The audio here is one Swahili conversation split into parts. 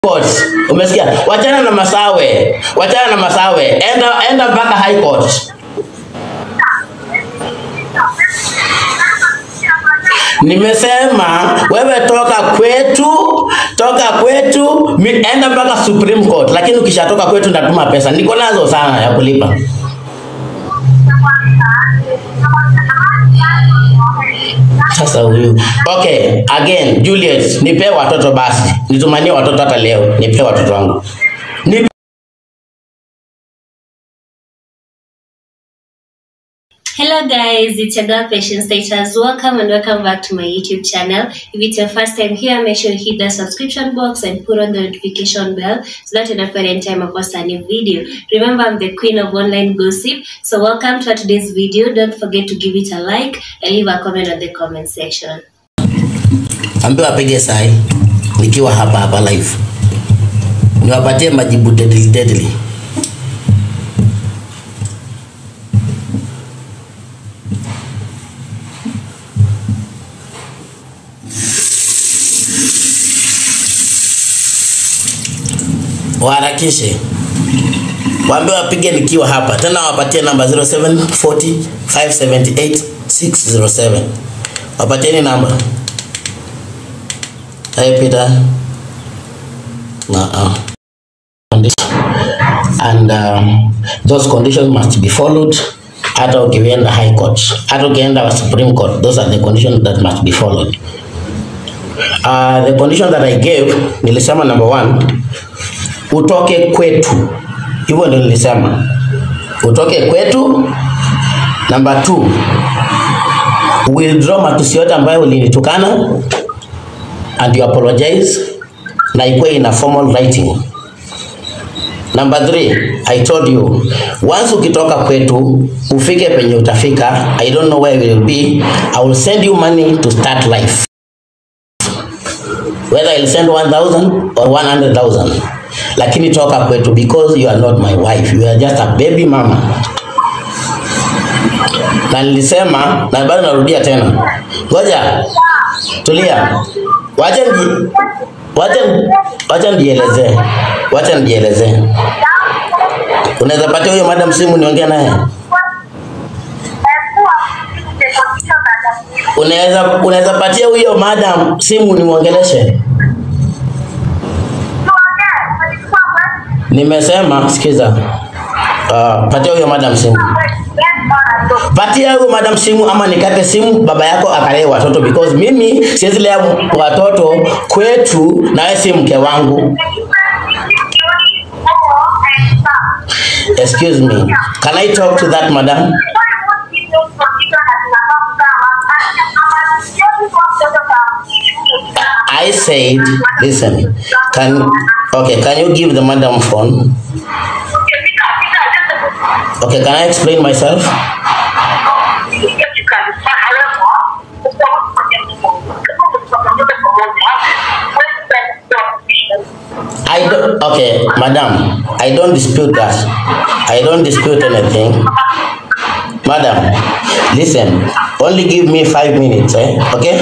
court. Umesikia? Wachana na masawe, wachana na masawe, enda enda mpaka high court. Nimesema wewe toka kwetu, toka kwetu, mi- enda mpaka Supreme Court, lakini ukishatoka kwetu ndatuma pesa, niko nazo sana ya kulipa. Sasa huyu okay, again Juliet, nipe watoto basi, nitumanie watoto hata leo, nipe watoto wangu Nipe Hello guys, it's your girl Patience Status. Welcome and welcome back to my YouTube channel. If it's your first time here, make sure you hit the subscription box and put on the notification bell so that you don't forget anytime I post a new video. Remember, I'm the queen of online gossip. So welcome to today's video. Don't forget to give it a like and leave a comment on the comment section. ambiwa apige sahi nikiwa hapa hapa live, niwapatie majibu deadly deadly. Waharakishe, waambie wapige nikiwa hapa tena, wapatie namba 0740 578 607 wapatieni namba. Hey Peter. Uh-uh. Condition. And um, those conditions must be followed. Hata ukienda high court, hata ukienda Supreme Court, those are the conditions that must be followed. Uh, the condition that I gave, nilisema number one, utoke kwetu. Hivyo ndio nilisema. Utoke kwetu. Number two, withdraw matusi yote ambayo ulinitukana and you apologize na ikuwe in a formal writing. Number three, I told you, once ukitoka kwetu ufike penye utafika, I don't know where you will be, I will send you money to start life. Whether I'll send 1000 or 100,000. Lakini toka kwetu because you are not my wife, you are just a baby mama. Na nilisema na bado narudia tena. Ngoja, tulia. Wacha nji, wacha wacha nijielezee. Wacha nijielezee. Unaweza patia huyo madam simu niongee naye? Unaweza unaweza patia huyo madam simu nimwongeleshe? Nimesema sikiza. Uh, patia huyo madam simu. Patia huyo madam simu ama nikate simu baba yako akalee watoto because mimi siwezi lea watoto kwetu na wewe si mke wangu. Excuse me. Can I talk to that madam? I said, listen. Can okay, can you give the madam phone? Okay, can I explain myself? I don't, okay, madam, I don't dispute that. I don't dispute anything. Madam, listen, only give me five minutes, eh? Okay?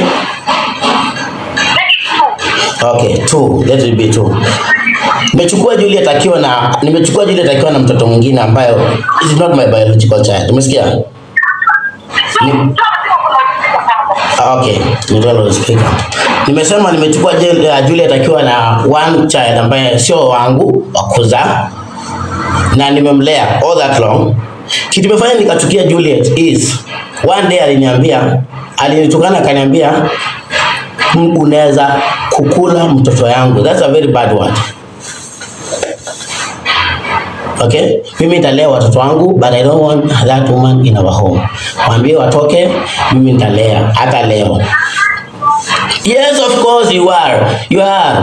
Okay, two. Let it be two. Nimechukua Juliet akiwa na nimechukua Juliet akiwa na mtoto mwingine ambayo is not my biological child. Umesikia? Ni- Okay, ndio speaker. Nimesema nimechukua Jul- uh, Juliet akiwa na one child ambaye sio wangu wa kuzaa na nimemlea all that long. Kitu imefanya nikachukia Juliet is one day aliniambia, alinitukana akaniambia, "M- unaweza kukula mtoto yangu. That's a very bad word. Okay? Mimi nitalea watoto wangu but I don't want that woman in our home. Waambie watoke, mimi nitalea hata leo. Yes, of course you are. You are.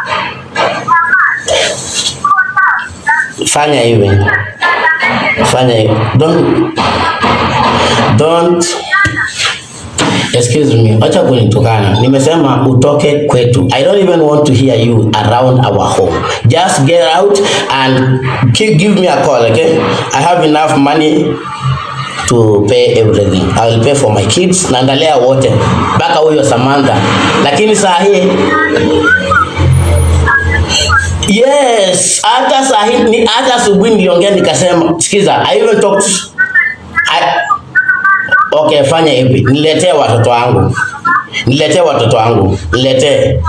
Fanya hivi. Fanya hivi. Don't don't excuse me, acha kunitukana. Nimesema utoke kwetu. I don't even want to hear you around our home. Just get out and gi- give me a call, okay? I have enough money to pay everything. I will pay for my kids na ndalea wote mpaka huyo Samantha, lakini saa hii Yes, hata sahi ni hata asubuhi niliongea nikasema, sikiza, I even talked I, okay, fanya hivi, niletee watoto wangu, niletee watoto wangu, niletee.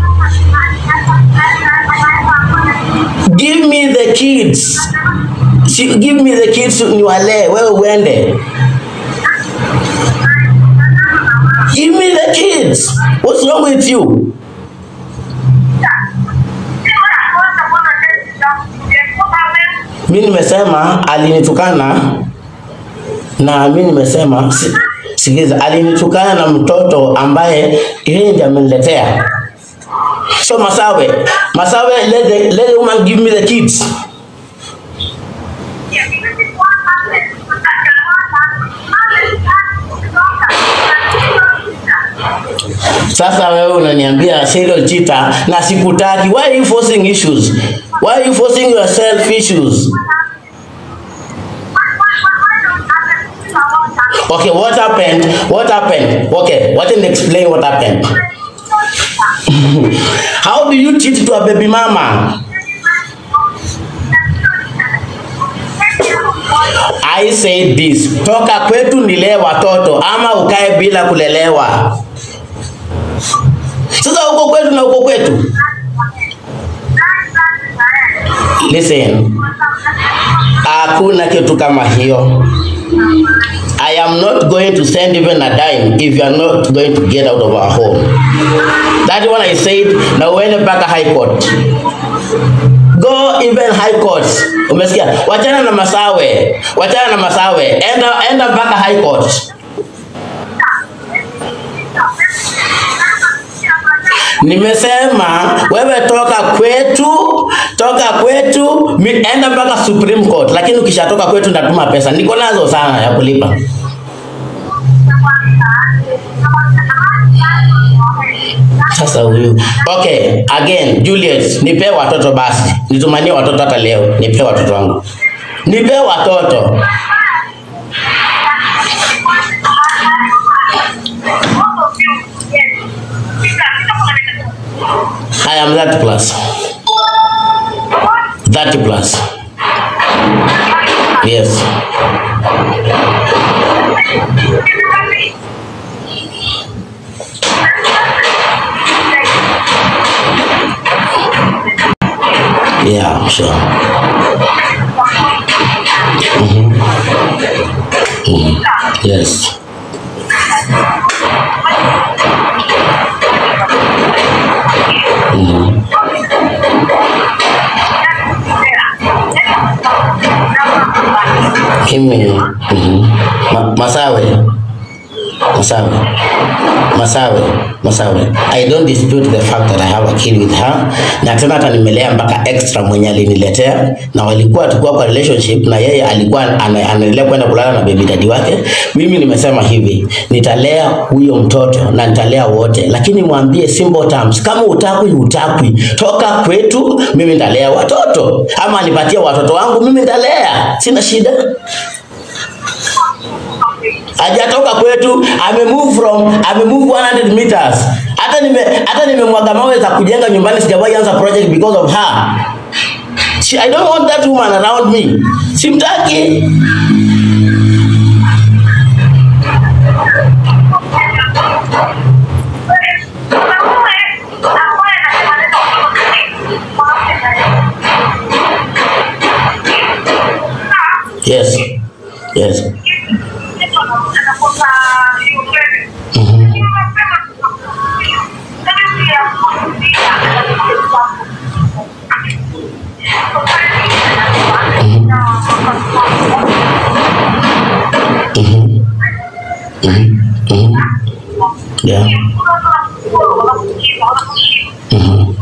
Give me the kids, Si- give me the kids, niwalee, wewe uende. Give me the kids. What's wrong with you? mi nimesema alinitukana na mi nimesema si- sikiza alinitukana na mtoto ambaye yeye ndiye ameniletea so masawe masawe let the, let the woman give me the kids sasa wewe unaniambia serial cheater na sikutaki why are you forcing issues why are you forcing yourself issues okay what happened what happened okay what can explain what happened how do you cheat to a baby mama I say this, toka kwetu nilee watoto ama ukae bila kulelewa. Sasa uko kwetu na uko kwetu. Listen, hakuna kitu kama hiyo. I am not going to send even a dime if you are not going to get out of our home. That one I said, na uende mpaka high court. Go even high court. Umesikia? Wachana na masawe, wachana na masawe, enda enda mpaka high court. Nimesema wewe toka kwetu, toka kwetu, mi- enda mpaka Supreme Court, lakini ukishatoka kwetu ndatuma pesa. Niko nazo sana ya kulipa. Sasa huyu. Okay, again, Juliet, nipe watoto basi. Nitumanie watoto hata leo. Nipe watoto wangu. Nipe watoto. I am that plus. That plus. Yes. Yeah, sure. Mhm. Mhm. Yes. Mhm. Mimi mhm. Ma, Masawe Masawe Masawe Masawe I don't dispute the fact that I have a kid with her na tena hata nimelea mpaka extra mwenye aliniletea na walikuwa tukua kwa relationship na yeye alikuwa ana- anaendelea kwenda kulala na baby daddy wake mimi nimesema hivi nitalea huyo mtoto na nitalea wote lakini mwambie simple terms kama utakwi utakwi toka kwetu mimi nitalea watoto ama anipatie watoto wangu mimi nitalea sina shida hajatoka kwetu ame move from ame move 100 meters hata nime hata nimemwaga mawe za kujenga nyumbani sijawahi anza project because of her She, I don't want that woman around me simtaki yes yes Mhm. Mhm. Mhm. Mhm. yeah Mhm.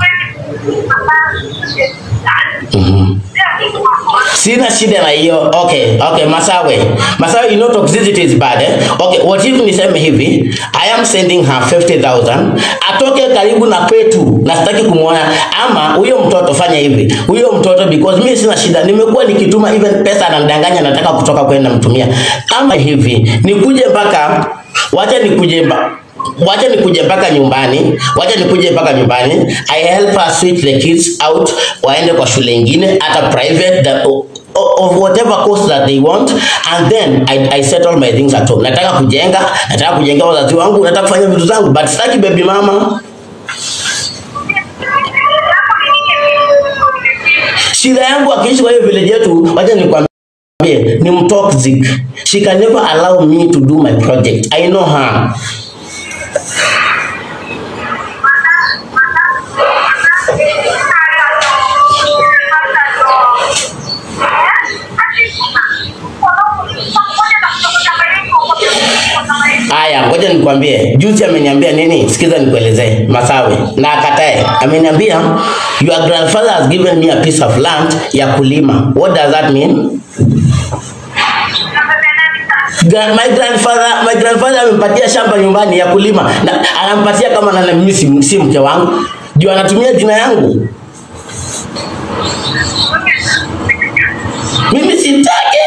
Mhm. Sina shida na hiyo. Okay, okay, Masawe. Masawe, you know toxicity is bad eh? Okay, what if niseme hivi, I am sending her 50,000, atoke karibu na kwetu na sitaki kumwona ama huyo mtoto fanya hivi. Huyo mtoto because mimi sina shida, nimekuwa nikituma even pesa ananidanganya nataka kutoka kwenda mtumia. Ama hivi, nikuje mpaka wacha nikuje mba wacha nikuje mpaka nyumbani, wacha nikuje mpaka nyumbani. I help her switch the kids out, waende kwa shule ingine hata private that, of whatever course that they want and then I, I settle my things at home. Nataka kujenga, nataka kujenga wazazi wangu, nataka kufanya vitu zangu but sitaki baby mama. Shida yangu akiishi kwa hiyo village yetu, wacha nikwambie ni mtoxic. She can never allow me to do my project. I know her. Aya, ngoja nikwambie. Juzi ameniambia nini? Sikiza nikuelezee. Masawe na akatae. Ameniambia your grandfather has given me a piece of land ya kulima. What does that mean? Gra- My grandfather, my grandfather amempatia shamba nyumbani ya kulima na anampatia kama na mimi si, si mke wangu. Juu anatumia jina yangu. Mimi sitaki.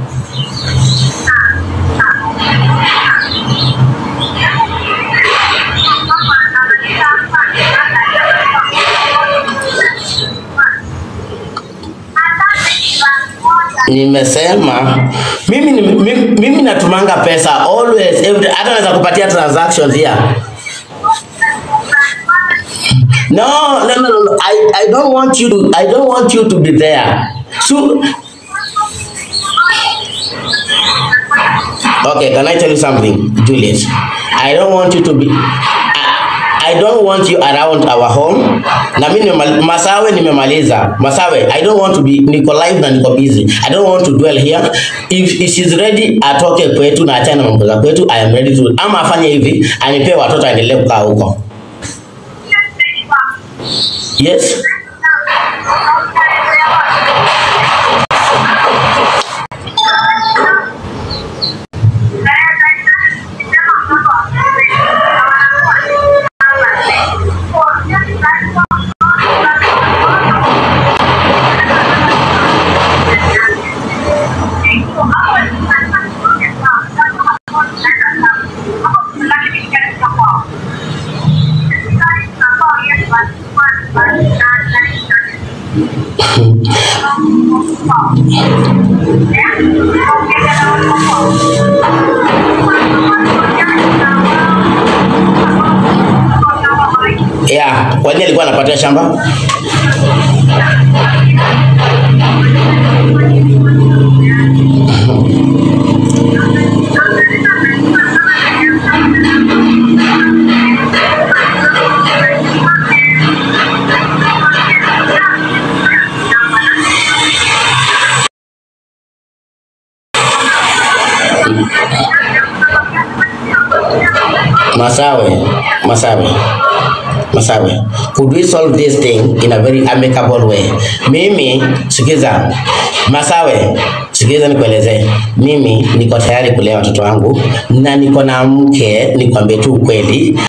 Nimesema mimi, ni- mimi, mimi natumanga pesa always every, hata naweza kupatia transactions here. No, no, no, no, no. I, I don't want you to I don't want you to be there. So Okay, can I tell you something, Juliet? I don't want you to be I, I don't want you around our home. Na mimi nimemal- Masawe nimemaliza. Masawe, I don't want to be niko live na niko busy. I don't want to dwell here. If, if she's ready atoke kwetu na achane na mambo za kwetu, I am ready to. Ama afanye hivi, anipee watoto aendelee kukaa huko. Yes? Yeah, kwa nini alikuwa anapatia shamba? Masawe, Masawe, Masawe, could we solve this thing in a very amicable way? Mimi, sikiza, Masawe, sikiza nikueleze, mimi niko tayari kulea watoto wangu na niko na mke, nikwambie tu ukweli.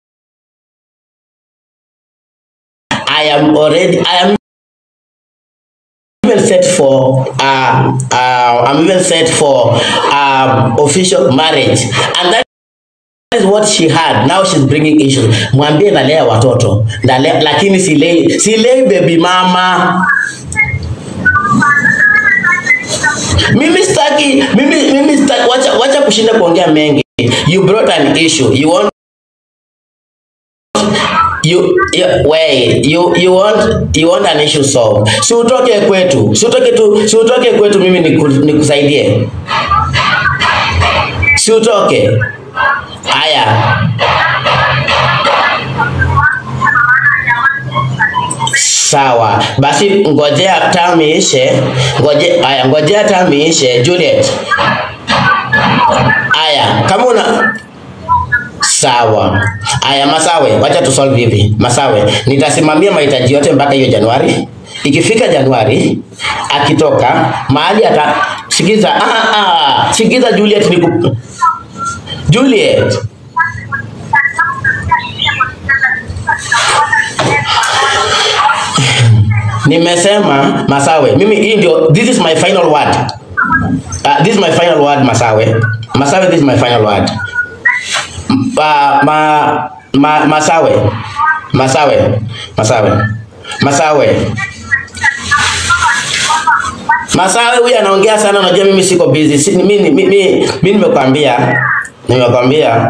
I am already, I am even set for uh, uh, I'm even set for uh, official marriage and that is what she had now she's bringing issues mwambie nalea watoto nalea, lakini silei silei baby mama mimi sitaki mimi mimi sitaki wacha, wacha kushinda kuongea mengi you brought an issue you want you, you wait you you want you want an issue solved si utoke kwetu si utoke tu si utoke kwetu mimi niku- nikusaidie si utoke haya sawa basi ngojea tamu iishe ngoje haya ngojea tamu iishe Juliet haya kama una sawa haya masawe wacha tu solve hivi masawe nitasimamia mahitaji yote mpaka hiyo januari ikifika januari akitoka mahali ata sikiza ah, ah, sikiza Juliet niku Juliet nimesema masawe mimi hii ndio this is my final word uh, this is my final word masawe masawe this is my final word ma, ma, ma, masawe masawe masawe masawe masawe huyu anaongea sana unajua mimi siko busy si, mimi mi, mi, mi nimekwambia nimekwambia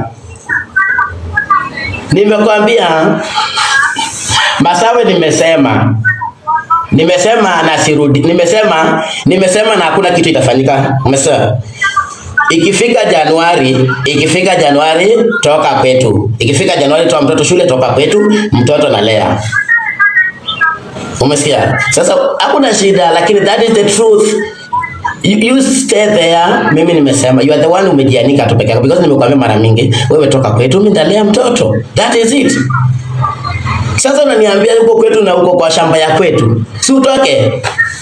nimekwambia masawe nimesema nimesema na sirudi nimesema nimesema na hakuna kitu itafanyika umesema ikifika Januari, ikifika Januari toka kwetu. Ikifika Januari toa mtoto shule, toka kwetu, mtoto nalea. Umesikia? Sasa hakuna shida, lakini that is the truth. You, you stay there. Mimi nimesema you are the one umejianika tu peke yako because nimekuambia mara mingi, wewe toka kwetu, mimi ndalea mtoto. That is it. Sasa unaniambia huko kwetu na huko kwa shamba ya kwetu, si utoke?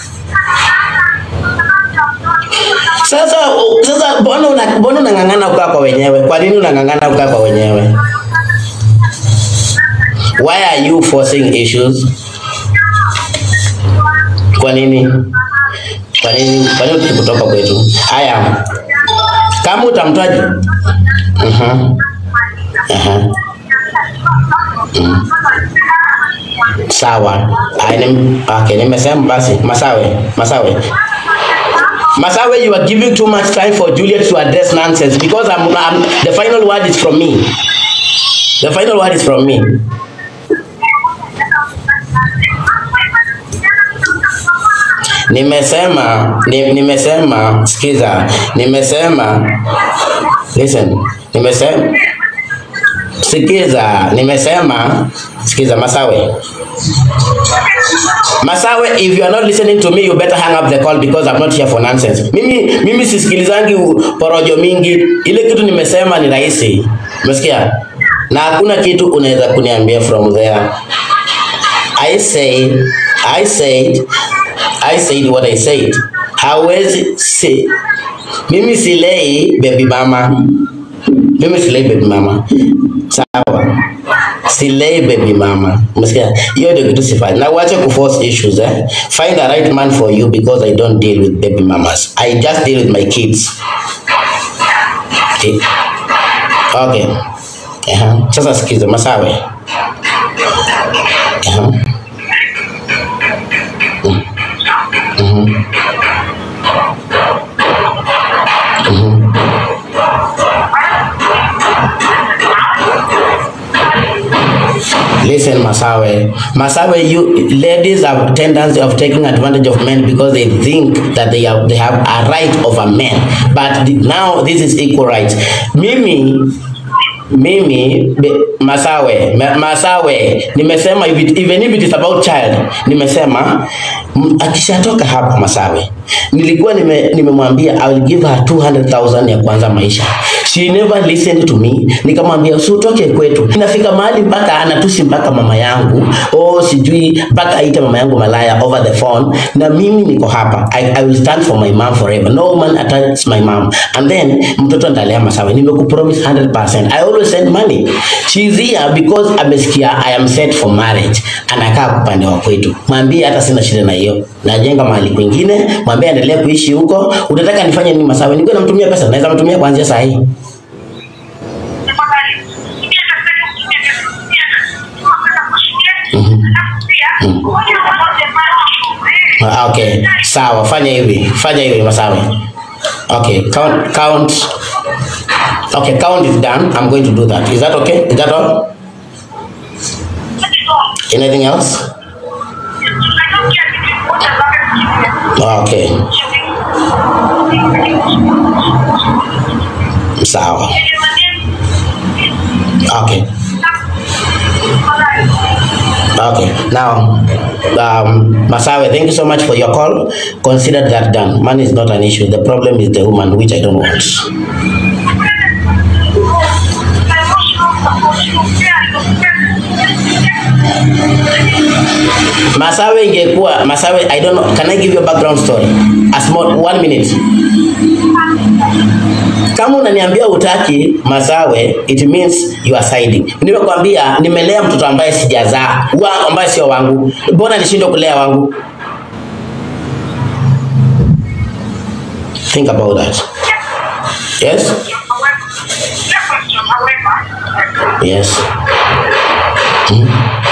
Sasa sasa mbona una mbona unang'ang'ana ukaa kwa wenyewe? Kwa nini unang'ang'ana ukaa kwa wenyewe? Why are you forcing issues? Kwa nini? Kwa nini? Kwa nini utaki kutoka kwetu? Haya. Kama utamtaji. Mhm. Aha. Mm. Sawa. Ai, nim, okay, nimesema basi Masawe, Masawe. Masawe, you are giving too much time for Juliet to address nonsense because I'm, I'm, the final word is from me. The final word is from me. Nimesema, ni, nimesema, sikiza, nimesema, listen, nimesema, sikiza, nimesema, sikiza, Masawe. Masawe, if you are not listening to me, you better hang up the call because I'm not here for nonsense. Mimi mimi sisikilizangi u- porojo mingi. Ile kitu nimesema ni rahisi. Umesikia? Na hakuna kitu unaweza kuniambia from there. I say I said I said what I said. Hawezi si mimi silei baby mama. Mimi silei baby mama. Sawa. Silei baby mama. Umesikia? Hiyo ndio kitu sifanye. Na uache kuforce issues eh. Find the right man for you because I don't deal with baby mamas. I just deal with my kids. Okay. Okay. Aha. Sasa sikiza Masawe. Aha. Mm. Mhm. Mhm. Listen, Masawe. Masawe, you ladies have tendency of taking advantage of men because they think that they have they have a right over men. But the, now this is equal rights. Mimi mimi be, Masawe ma, Masawe nimesema if it, even if it is about child nimesema m- akishatoka hapa Masawe nilikuwa nime- nimemwambia I will give her 200,000 ya kwanza maisha she never listened to me nikamwambia usiotoke kwetu inafika mahali mpaka anatusi mpaka mama yangu oh sijui mpaka aite mama yangu malaya over the phone na mimi niko hapa I, I will stand for my mom forever no man attacks my mom and then mtoto ndalea Masawe nimekupromise 100% I always send money she is here because amesikia I am set for marriage anakaa upande wa kwetu mwambie hata sina shida na hiyo najenga mahali kwingine mwambie aendelee kuishi huko utataka nifanye nini Masawe nikuwe namtumia pesa naweza mtumia kuanzia saa hii Ah, Okay, sawa, fanya hivi, fanya hivi Masawe. Okay, count, count. Okay, count is done. I'm going to do that. Is that okay? Is that all? Anything else? Okay, sawa. Okay, okay. Now, um, Masawe, thank you so much for your call. Consider that done. Money is not an issue. The problem is the woman, which I don't want. Masawe ingekuwa Masawe, I don't know. Can I give you a background story? A small one minute. Kama unaniambia utaki Masawe, it means you are siding. Nimekwambia nimelea mtoto ambaye sijazaa, wa ambaye sio wangu. Mbona nishindwe kulea wangu? Think about that. Yes? However, Yes. Hmm?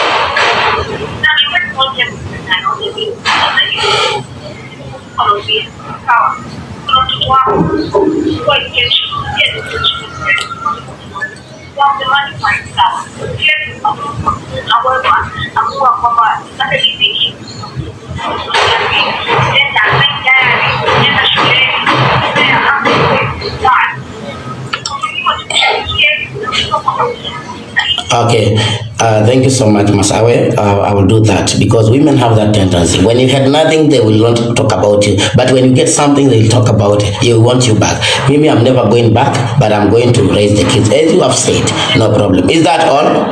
Okay, uh, thank you so much, Masawe. Uh, I will do that because women have that tendency. When you had nothing, they will not talk about you. But when you get something, they'll talk about it. They want you back. Maybe I'm never going back, but I'm going to raise the kids. As you have said, no problem. Is that all?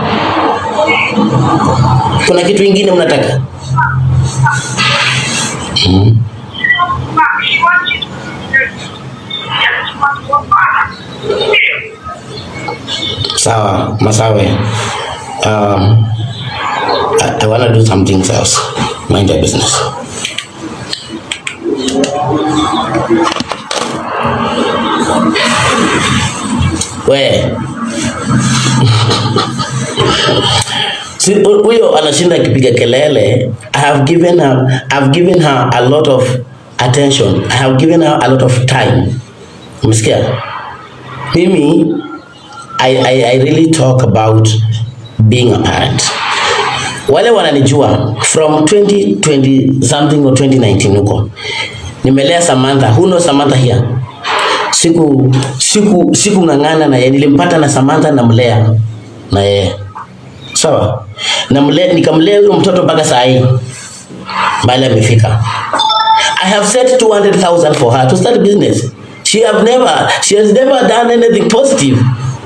Kuna kitu ingine mnataka? Hmm. Sawa, Masawe. Um, I, I want to do some things else. Mind your business. We. Si hu- huyo anashinda akipiga kelele. I have given her, I've given her a lot of attention. I have given her a lot of time. Umesikia? Mimi I, I, I really talk about being a parent. Wale wananijua from 2020 something or 2019 huko. Nimelea Samantha. Who knows Samantha here? Siku siku siku ng'ang'ana na yeye nilimpata na Samantha namlea na yeye. Sawa? Namlea nikamlea huyo mtoto mpaka saa hii. Mbali amefika. I have set 200,000 for her to start business. She have never, she has never done anything positive.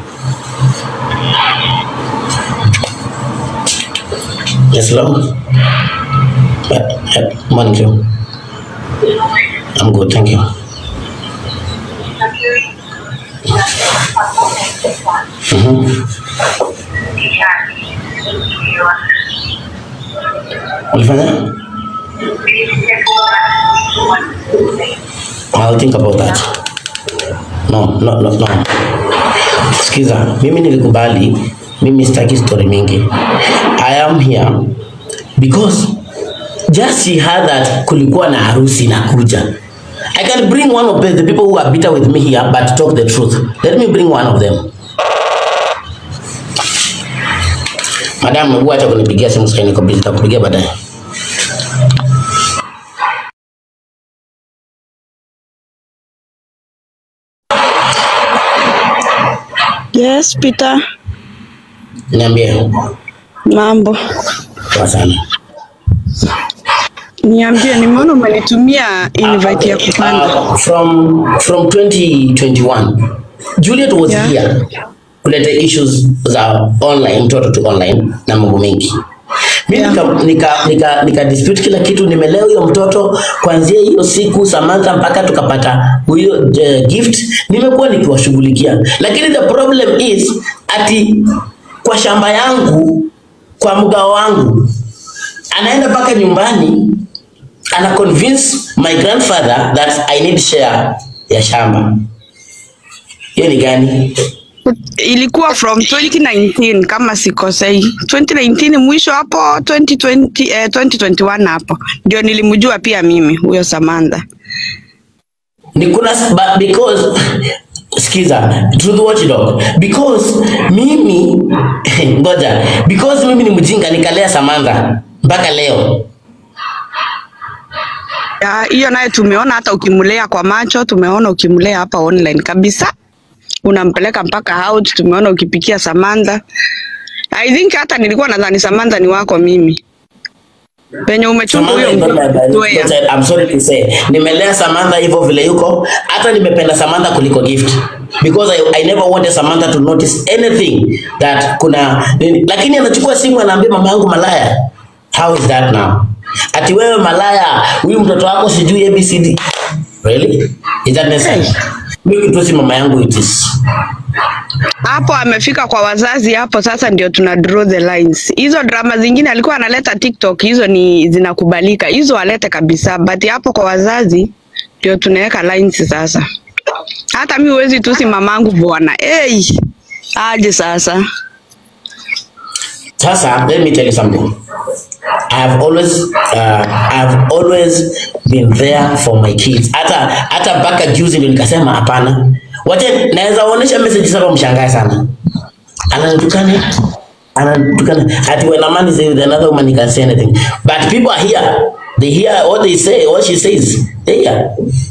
Yes, Lord. Uh, uh, morning, Joe. I'm good, thank you. Mm-hmm. Ulifanya? I'll think about that. No, no, no, no. Sikiza, mimi nilikubali, mimi sitaki story mingi. I am here because just she heard that kulikuwa na harusi inakuja. I can bring one of the, the people who are bitter with me here but talk the truth. Let me bring one of them. Madam, hebu acha kunipigia simu sasa niko busy, nitakupigia baadaye. Yes, Peter. Niambie. Mambo. Poa sana. Niambie, nimeona umenitumia invite ya kupanda. Uh, from from 2021 Juliet was Yeah. here kuleta issues za online mtoto tu online na mambo mengi mi Yeah. nika, nika, nika, nika dispute kila kitu nimelea huyo mtoto kuanzia hiyo siku Samantha mpaka tukapata huyo uh, gift nimekuwa nikiwashughulikia lakini the problem is ati kwa shamba yangu kwa mgao wangu anaenda mpaka nyumbani ana convince my grandfather that I need share ya shamba. Hiyo ni gani? Ilikuwa from 2019 kama sikosei. 2019 mwisho hapo 2020 eh, 2021 hapo. Ndio nilimjua pia mimi huyo Samantha. Ni kuna but because sikiza truth watchdog because mimi ngoja because mimi ni mjinga nikalea Samantha mpaka leo. Ya, Hiyo naye tumeona hata ukimlea kwa macho, tumeona ukimlea hapa online kabisa. Unampeleka mpaka out, tumeona ukipikia Samantha. I think hata nilikuwa nadhani Samantha ni wako mimi. Penye umechunga Samantha huyo is not my mtoto biological child. I'm sorry to say. Nimelea Samantha hivyo vile yuko, hata nimependa Samantha kuliko gift because I, I never wanted Samantha to notice anything that kuna nini. Lakini anachukua simu anaambia mama yangu malaya. How is that now? Ati wewe malaya, huyu mtoto wako sijui ABCD. Really? Is that necessary? Mimi kitusi mama yangu it is. hapo amefika kwa wazazi hapo sasa ndio tuna draw the lines hizo drama zingine alikuwa analeta tiktok hizo ni zinakubalika hizo alete kabisa but hapo kwa wazazi ndio tunaweka lines sasa hata mi huwezi tusi mamangu bwana hey, aje sasa Sasa, let me tell you something. I've always uh, I've always been there for my kids. Hata hata mpaka juzi ndio nikasema hapana. Wacha naweza onyesha message sasa mshangae sana. Ananitukana ananitukana ati when a man is with another woman he can say anything. But people are here. They hear what they say, what she says. They hear.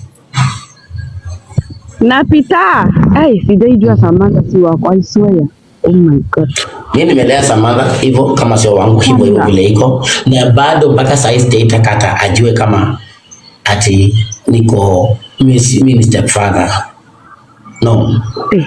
napita hey, sijaijua Samantha si wako I swear oh my god Mimi nimelea Samantha hivyo kama sio wangu hivyo hivyo vile iko, na bado mpaka saa hii sijaitakata ajue kama ati niko mimi si- mimi ni stepfather. No. eh.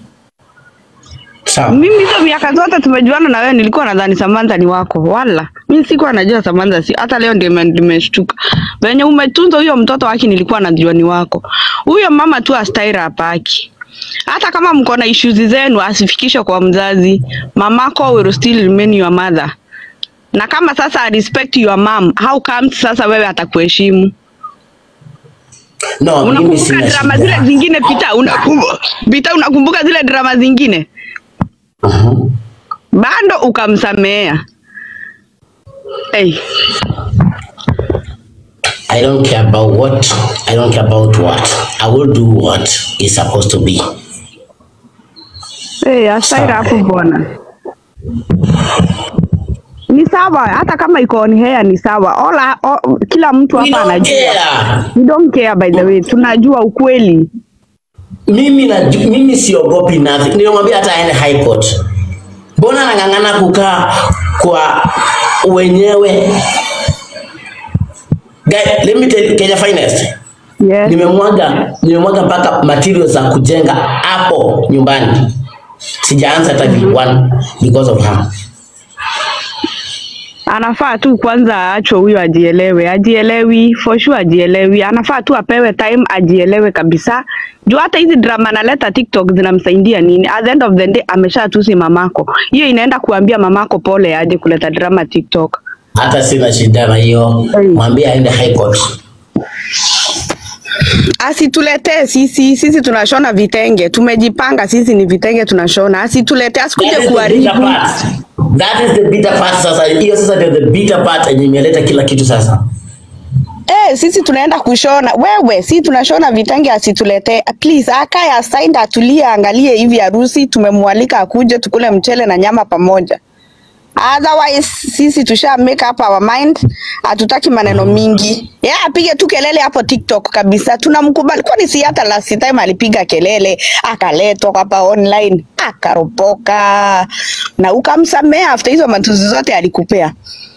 Sawa. mimi hizo miaka zote tumejuana na wewe nilikuwa nadhani Samantha ni wako wala mimi sikuwa najua Samantha si hata leo ndio nime- nimeshtuka venye umetunza huyo mtoto wake nilikuwa najua ni wako huyo mama tu astaira hapaki hata kama mko na issues zenu asifikishe kwa mzazi mamako will still remain your mother na kama sasa I respect your mom how come sasa wewe atakuheshimu No, mimi unakumbuka sina drama shida. zile zingine pita unakumbuka pita unakumbuka zile drama zingine Mhm. bado ukamsamea hey. I don't care about what I don't care about what. I will do what is supposed to be. Hey, astaira hapo bwana ni sawa hata kama iko on hair ni sawa Ola, o, kila mtu We hapa don't anajua care. we don't care by the way tunajua ukweli Mimi na mimi siogopi nothing. Nilimwambia hata aende high court. Mbona anang'ang'ana kukaa kwa wenyewe? Guy, let me tell you, Kenya Finest. yes. nimemwaga nimemwaga mpaka materials za kujenga hapo nyumbani sijaanza hata one because of her anafaa tu kwanza aachwe huyo ajielewe ajielewi for sure ajielewi anafaa tu apewe time ajielewe kabisa juu hata hizi drama analeta tiktok zinamsaidia nini at the end of the day ameshatusi mamako hiyo inaenda kuambia mamako pole aje kuleta drama tiktok hata sina shida na hiyo Hey. mwambie aende high court asituletee sisi sisi tunashona vitenge tumejipanga sisi ni vitenge tunashona asituletee asikuje That is the bitter kuharibu part. That is the bitter part sasa hiyo sasa ndio the bitter part yenye imeleta kila kitu sasa Eh, sisi tunaenda kushona wewe, si tunashona vitenge, asituletee please. Akae aside, atulie, angalie hivi harusi, tumemwalika akuje tukule mchele na nyama pamoja. Otherwise sisi tusha make up our mind, hatutaki maneno mingi. Yeah, apige tu kelele hapo TikTok kabisa, tunamkubali. Kwani si hata last time alipiga kelele akaletwa hapa online akaropoka, na ukamsamea after hizo matuzi zote alikupea.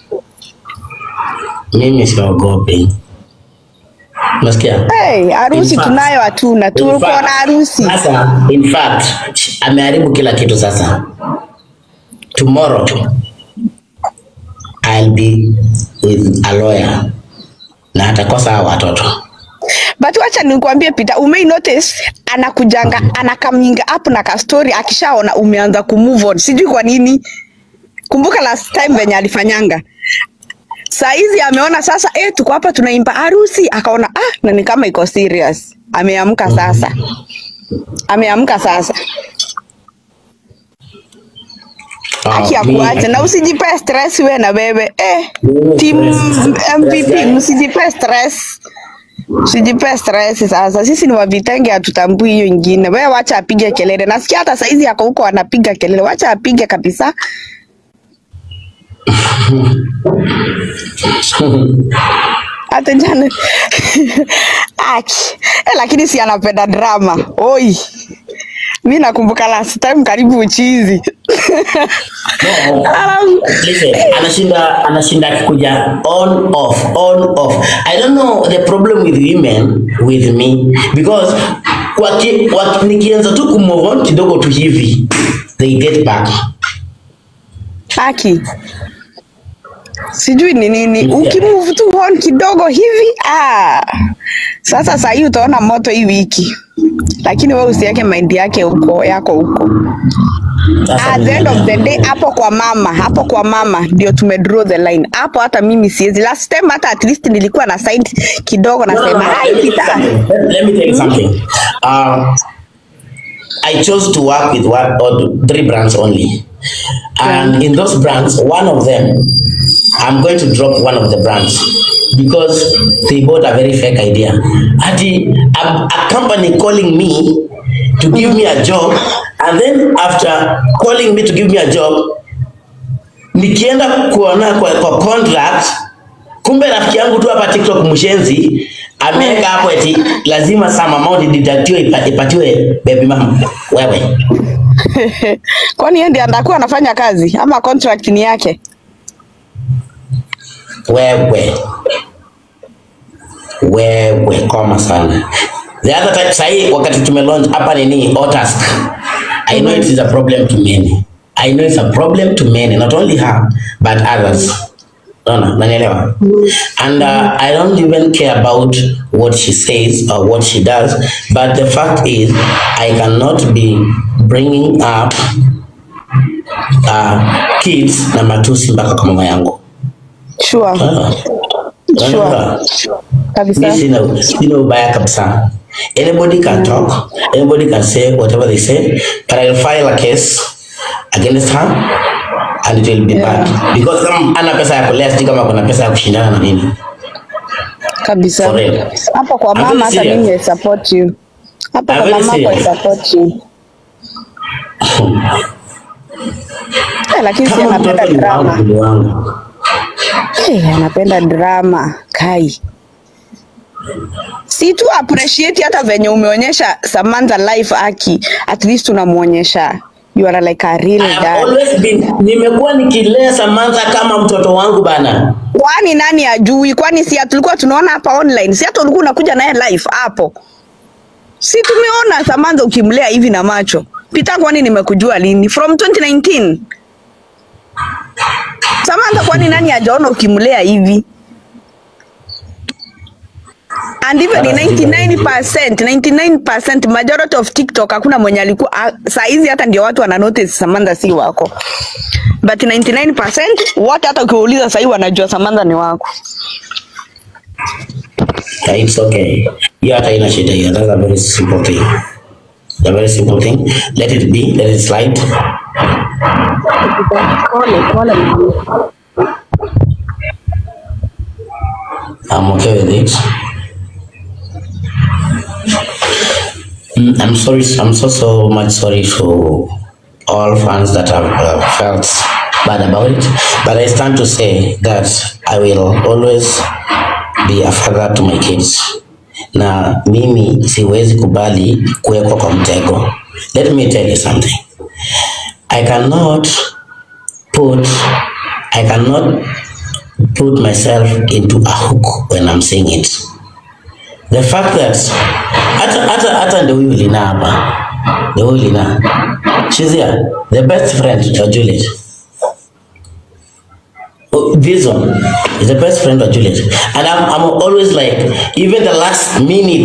mimi siogopi Unasikia? Hey, harusi In fact- tunayo hatuna, In tuko fact- na harusi. Sasa, in fact, ameharibu kila kitu sasa. Tomorrow I'll be with a lawyer na atakosa hao watoto. But wacha nikwambie Peter, umei notice anakujanga anakaminga up na ka story akishaona umeanza ku move on. Sijui kwa nini. Kumbuka last time venye alifanyanga. Saa hizi ameona sasa eh, tuko hapa tunaimba harusi, akaona ah, na ni kama iko serious. Ameamka sasa. Ameamka sasa. Aki Ah, mi- akuache na usijipe stress we na wewe eh, Mimi team stress. MVP msijipe stress. Usijipe stress sasa. Sisi ni wavitenge hatutambui hiyo ingine. Wewe wacha apige kelele. Nasikia hata saizi yako huko anapiga kelele. Wacha apige kabisa. Hata jana Aki. Eh, lakini si anapenda drama. Oi. Mi nakumbuka last time karibu uchizi. No, Alafu listen, anashinda anashinda akikuja on off on off. I don't know the problem with women with me because kwa ki, wa, nikianza tu kumove on kidogo tu hivi they get back. Aki. Sijui ni nini. Yeah. Ukimove tu on kidogo hivi ah. Sasa saa hii utaona moto hii wiki. Lakini wewe usiweke mind yake huko yako huko. Sasa At the end of the day hapo kwa mama, hapo kwa mama ndio tume draw the line. Hapo hata mimi siwezi. Last time hata at least nilikuwa na side kidogo No, no, nasema no, hai let me tell you Peter. something. Let, let me tell you something. Um, I chose to work with one or three brands only. And in those brands, one of them, I'm going to drop one of the brands because they bought a very fake idea. Ati, a, a company calling me to give me a job, and then after calling me to give me a job, nikienda kuona kwa, kwa contract kumbe rafiki yangu tu hapa TikTok mshenzi ameweka hapo eti lazima some amount deductiwe ipa- ipatiwe baby mama. Wewe Kwani yeye ndiye atakuwa anafanya kazi ama contract ni yake? wewe wewe koma sana. The other time sahi wakati tume launch hapa nini Otask. I know it is a problem to many. I know it's a problem to many, not only her but others. Unaona, unanielewa? And uh, I don't even care about what she says or what she does, but the fact is I cannot be bringing up uh, kids na matusi mpaka kwa mama yangu. Sure. Ah, unanielewa? Kabisa. Mi sina sina ubaya kabisa. Anybody can talk, anybody can say whatever they say, but I'll file a case against her and it will be Yeah. bad because kama ana pesa ya kulea, sijui kama kuna pesa ya kushindana na mimi. Kabisa. For real. Hapo kwa I'm very mama hata serious. mimi I support you. Hapo I'm kwa very mama hapo I serious. support you. Eh, lakini si Kama anapenda mtoto ni wangu, drama. ni wangu. Eh, anapenda drama. Kai. Si tu appreciate hata venye umeonyesha Samantha life aki. At least unamuonyesha you are like a real I have dad. always been, nimekuwa nikilea Samantha kama mtoto wangu bana. Kwani nani ajui? Kwani si tulikuwa tunaona hapa online? Si hata ulikuwa unakuja naye live hapo? Si tumeona Samantha ukimlea hivi na macho. Pita, kwani nimekujua lini? From 2019. Samantha, kwani nani hajaona ukimlea hivi? And even in 99%, 99% majority of TikTok hakuna mwenye alikuwa ah, saa hizi hata ndio watu wana notice Samantha si wako. But 99% wote hata ukiwauliza sahii wanajua Samantha ni wako. Yeah, it's okay. Hiyo hata ina shida hiyo. That's a very simple thing. A very simple thing. Let it be, let it slide. I'm okay with it. Mm, I'm sorry. I'm so so much sorry to all fans that have uh, felt bad about it. But I stand to say that I will always be a father to my kids. Na mimi siwezi kubali kuwekwa kwa mtego. Let me tell you something. I cannot put I cannot put myself into a hook when I'm saying it. The fact that hata hata hata ndio huyu Lina hapa. Ndio huyu Lina. She's here. The best friend of Juliet. Oh, This one is the best friend of Juliet. And I'm, I'm always like, even the last minute,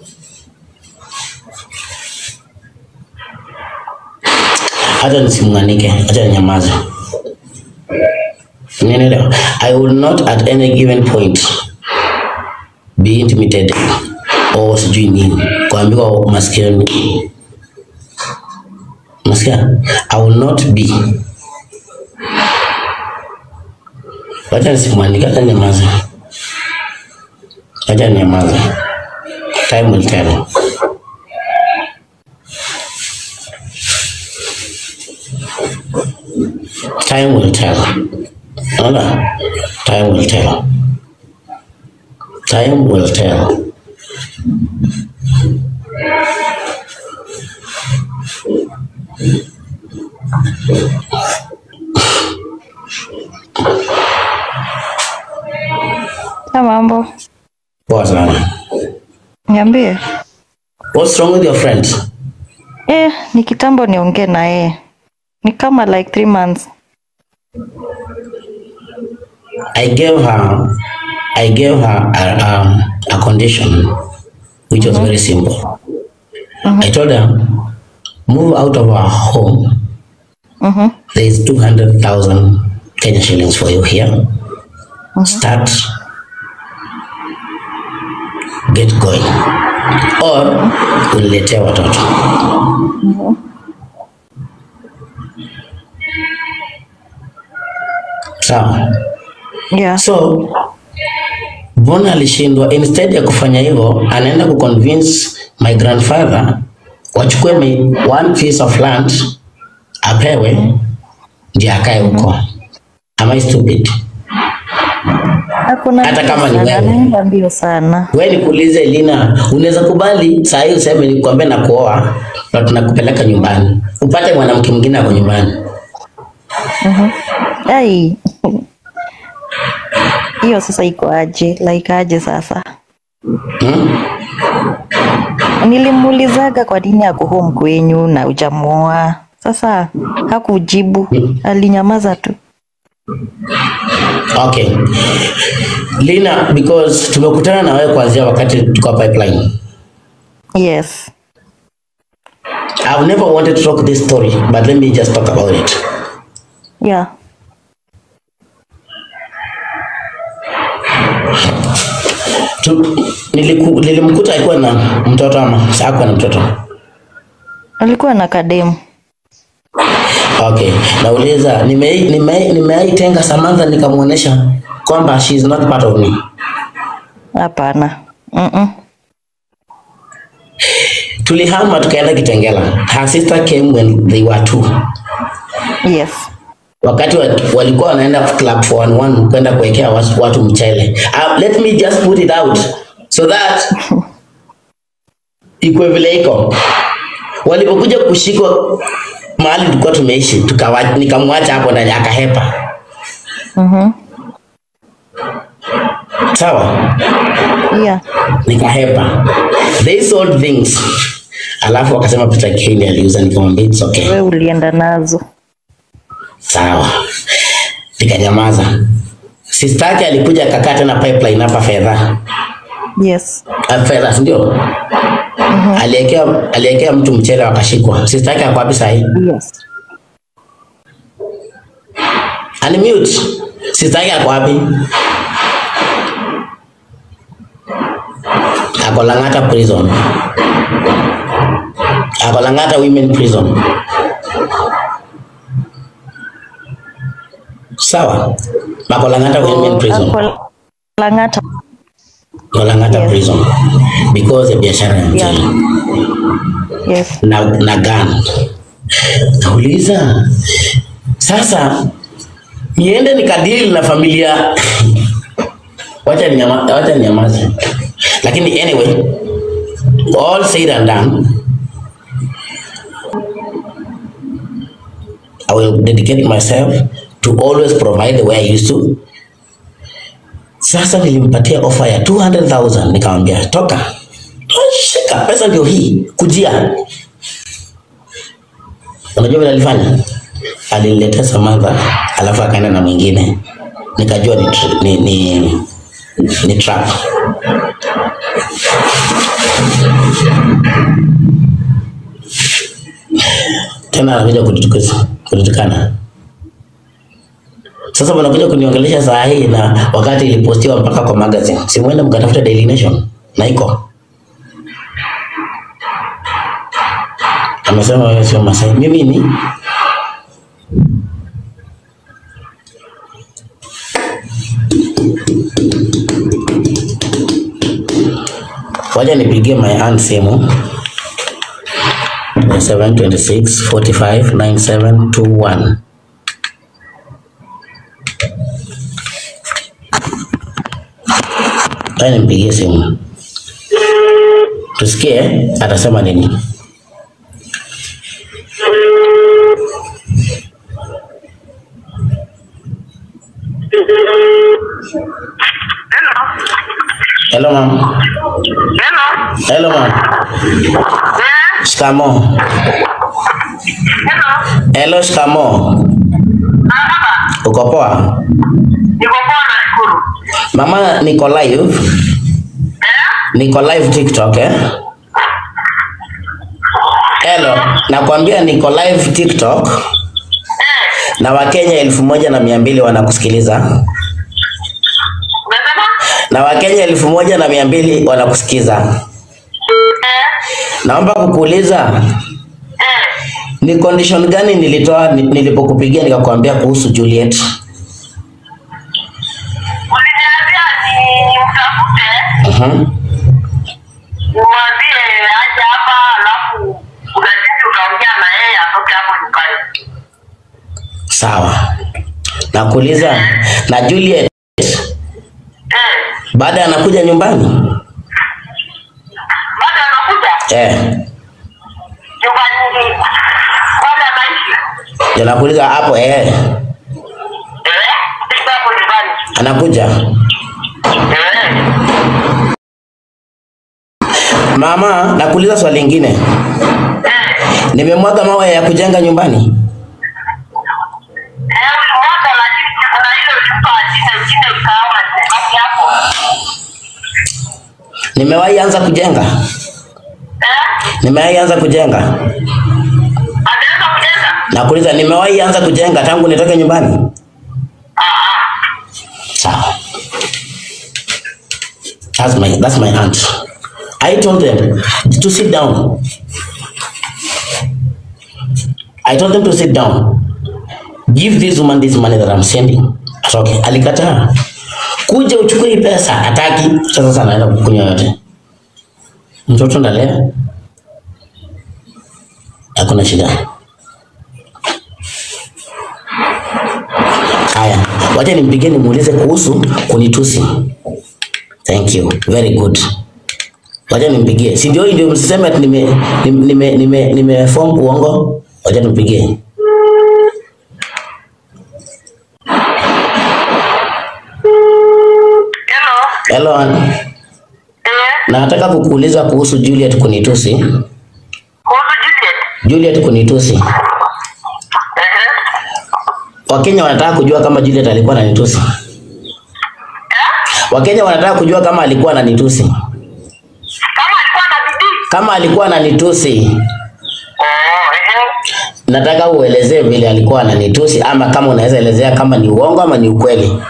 hata nisimnganike, hata ninyamaze. Unielewa? I will not at any given point be intimidated or sijui nini kuambiwa maskini Nasikia? I will not be. Wacha nisimwandike, acha nyamaze. Acha nyamaze. Time will tell. Time will tell. Unaona? Time will tell. Time will tell. Na mambo, Poa sana. niambie. What's wrong with your friend? Eh, ni kitambo niongee na yeye, ni kama like three months. I gave her, I gave her a, um, a condition which was very simple. I told her, move out of our home. Mhm. There is 200,000 Kenya shillings for you here. Start, get going. Or uniletea watoto. sawa Yeah. so mbona alishindwa instead ya kufanya hivyo anaenda kuconvince my grandfather wachukue mi- one piece of land apewe ndio akae huko am I stupid Hakuna Hata mbio kama ni sana, wewe. anaenda mbio sana. we nikuulize Lina unaweza kubali saa hii useme nikwambie na kuoa na tunakupeleka nyumbani upate mwanamke mwingine ako nyumbani Ai. Hiyo sasa iko aje? Like aje sasa? hmm? Nilimuulizaga kwa nini ako home kwenyu na ujamuoa. Sasa hakujibu, alinyamaza tu. Okay. Lina, because tumekutana na wewe kuanzia wakati tuko pipeline. Yes. I've never wanted to talk this story, but let me just talk about it. Yeah. Tu, niliku, nilimkuta alikuwa na mtoto ama hakuwa na mtoto? Alikuwa na kademu. Okay. Nauliza, nimei nimei nimeaitenga Samantha nikamwonyesha kwamba she is not part of me. Hapana. Mm-mm. Tulihama tukaenda Kitengela. Her sister came when they were two. Yes. wakati wa, walikuwa wanaenda club 411 kwenda kuwekea watu, watu mchele. Uh, let me just put it out so that ikuwe vile iko. Walipokuja kushikwa mahali tulikuwa tumeishi, tukawa nikamwacha hapo ndani akahepa. Mhm. Sawa, Yeah. nikahepa. They sold things. Alafu wakasema Peter Kane aliuza, nikamwambia it's okay. We ulienda nazo. Sawa, nikanyamaza. Sister yake alikuja akakaa tena pipeline hapa fedha Yes. Ah, fedha, si ndio? Aliwekea aliwekea mtu mchele wakashikwa. Sister yake ako wapi sahi? Yes. Unmute. Sister yake ako wapi? Ako Lang'ata prison. Ako Lang'ata women prison. Sawa. Ako Lang'ata women prison. Ako Lang'ata. Ako Lang'ata Yes. prison because ya biashara ya Yeah. mchele. Yes. na, na gun. Nauliza sasa, niende nikadili na familia wacha ninyama, wacha ninyamaze, lakini anyway, all said and done, I will dedicate myself to always provide the way I used to. Sasa nilimpatia ofa ya 200,000 nikamwambia toka, shika pesa ndio hii, kujia Unajua vile alifanya? Aliniletea Samantha alafu akaenda na mwingine, nikajua ni, tr- ni, ni, ni trap. Tena anakuja kunitukuza- kunitukana. Sasa wanakuja kuniongelesha saa hii na wakati ilipostiwa mpaka kwa magazine. Simuende mkatafuta Daily Nation na iko amesema wewe sio Masai. Mimi ni waja nipigie my aunt simu 726 45 9721 Wacha nimpigie simu tusikie atasema nini. Hello ma'am. Hello. Hello ma'am. Yeah. Shikamo. Hello. Hello shikamo. Ah, baba. Uko poa? Niko poa nashukuru. Mama niko live. Eh? Niko live TikTok eh? Hello, nakwambia niko live TikTok Eh. na Wakenya elfu moja na mia mbili wanakusikiliza Unasema? na Wakenya elfu moja na mia mbili wanakusikiza. Eh. Naomba kukuuliza Eh. ni condition gani nilitoa ni- nilipokupigia nikakwambia kuhusu Juliet? Mhm. Mwambie aje hapa alafu kuna jinsi utaongea na yeye atoke hapo nyumbani. Sawa. Nakuuliza na Juliet Eh, baada anakuja nyumbani? bado anakuja Eh. nyumbani pale anaishi. Ndio nakuuliza hapo eh. Eh, sasa hapo nyumbani. Anakuja. Eh, Mama, nakuuliza swali lingine. eh, Nimemwaga mawe ya kujenga nyumbani? eh, ulimwaga lakini kuna ile ulimpa jina jina ikawa basi hapo. Nimewahi anza kujenga? Eh, Nimewahi anza kujenga? anaweza kujenga? Nakuuliza nimewahi anza kujenga tangu nitoke nyumbani? Ah, ah. Sawa. That's my that's my aunt. I told them to sit down. I told them to sit down. Give this woman this money that I'm sending. Atoke. Alikataa. Kuja uchukue hii pesa, hataki. Sasa sana anaenda kukunywa yote. Mtoto ndalea. Hakuna shida. Haya, wacha nimpigie nimuulize kuhusu kunitusi. Thank you. Very good. Wacha nimpigie. Si ndio hii ndio msiseme ati nime nime nime, nime, nime form uongo. Wacha nimpigie. Hello. Hello, Ann. Eh, nataka kukuuliza kuhusu Juliet kunitusi. kuhusu Juliet. Juliet kunitusi. Eh, Wakenya wanataka kujua kama Juliet alikuwa ananitusi. Wakenya wanataka kujua kama alikuwa ananitusi. kama alikuwa na bidii. Kama alikuwa ananitusi, Oh, eh. nataka uelezee vile alikuwa ananitusi, ama kama unaweza elezea kama ni uongo ama ni ukweli.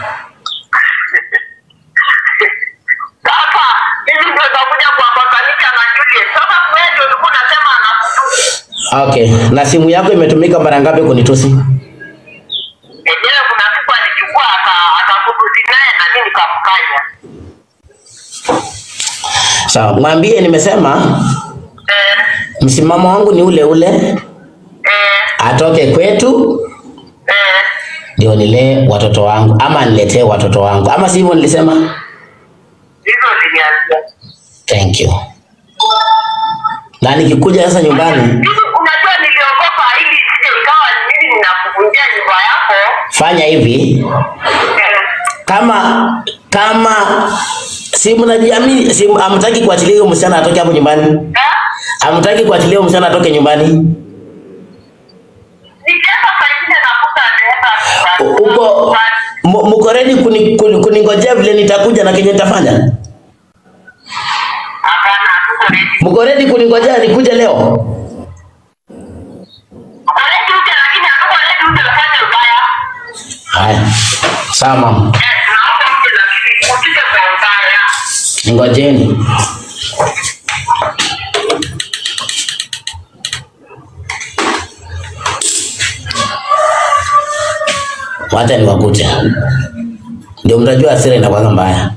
Sasa hivi ndio utakuja kuambatanisha na Juliet. Sasa wewe ndio ulikuwa unasema anakutusi. Okay, na simu yako imetumika mara ngapi kunitusi? Enyewe kuna siku alichukua aka- akakutusi naye na mimi nikamkanya. Sawa, mwambie nimesema Eh, msimamo wangu ni ule ule, eh, atoke kwetu eh. ndio nilee watoto wangu ama niletee watoto wangu, ama sivyo nilisema? Hizo zilianzia. Thank you. Na nikikuja sasa nyumbani, Hivi unajua niliogopa ili isije ikawa ni mimi ninakuvunjia nyumba yako. fanya hivi Eh, kama kama si mnajiamini, si hamtaki kuachilia huyo msichana atoke hapo nyumbani, eh? hamtaki kuachilia huyo msichana atoke nyumbani. Nikienda saa ingine nakuta anaenda U- Uko mu- mko ready kuni- kuni- kuningojea vile nitakuja na kenye nitafanya? Hapana, hatuko ready. Mko ready kuningojea nikuje leo? Tuko ready uje lakini hatuko ready uje ufanye ubaya. Haya, sawa mama, Eh, tunaomba uje lakini usije kwa ubaya. ningojeni. Wacha niwakute, ndio mtajua hasira inakuwa mbaya.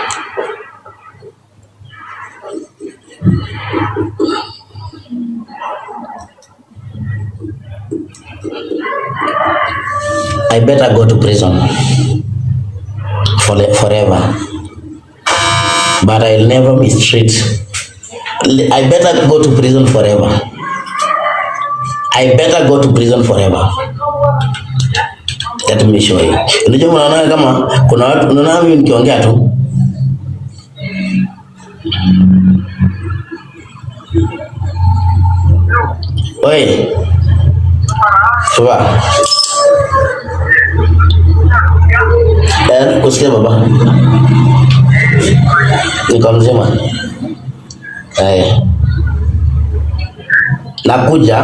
I better go to prison for forever, but I'll never mistreat. I better go to prison forever. I better go to prison forever. Let me show you. Unajua mnaona kama kuna watu unaona mimi nikiongea tu. Oi. Shuba. Eh, kusikia baba. Niko mzima. Eh. Nakuja.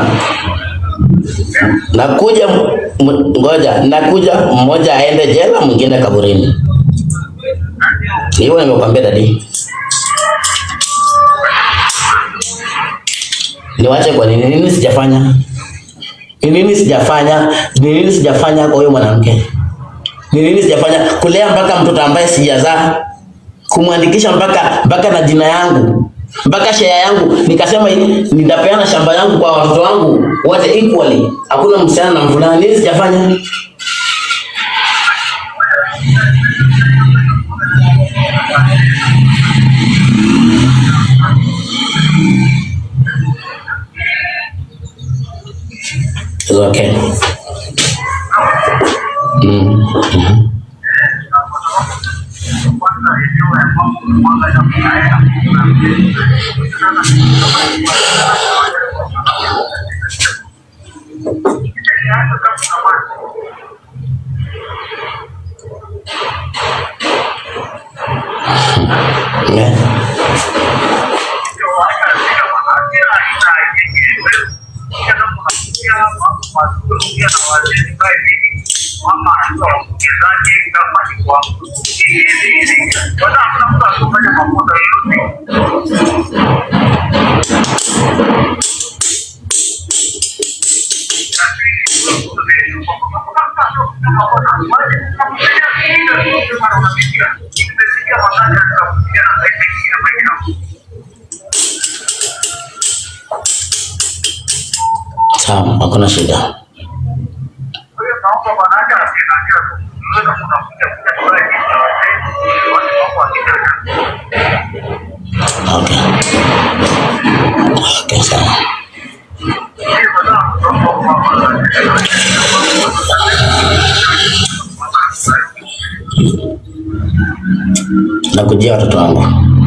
Nakuja m- ngoja, nakuja mmoja aende jela, mwingine kaburini. Hiyo nimekwambia dadi. Niwache kwa nini? Nini sijafanya? Ni nini sijafanya? Ni nini sijafanya kwa huyo mwanamke? Ni nini sijafanya? Kulea mpaka mtoto ambaye sijazaa. kumwandikisha mpaka mpaka na jina yangu mpaka share yangu, nikasema hii, nitapeana shamba yangu kwa watoto wangu wote equally, hakuna msichana na mvulana. Nini sijafanya? It's okay. Mm. Mhm. Yeah. Sawa, hakuna shida. Okay. Okay, sawa. Nakujia watoto wangu.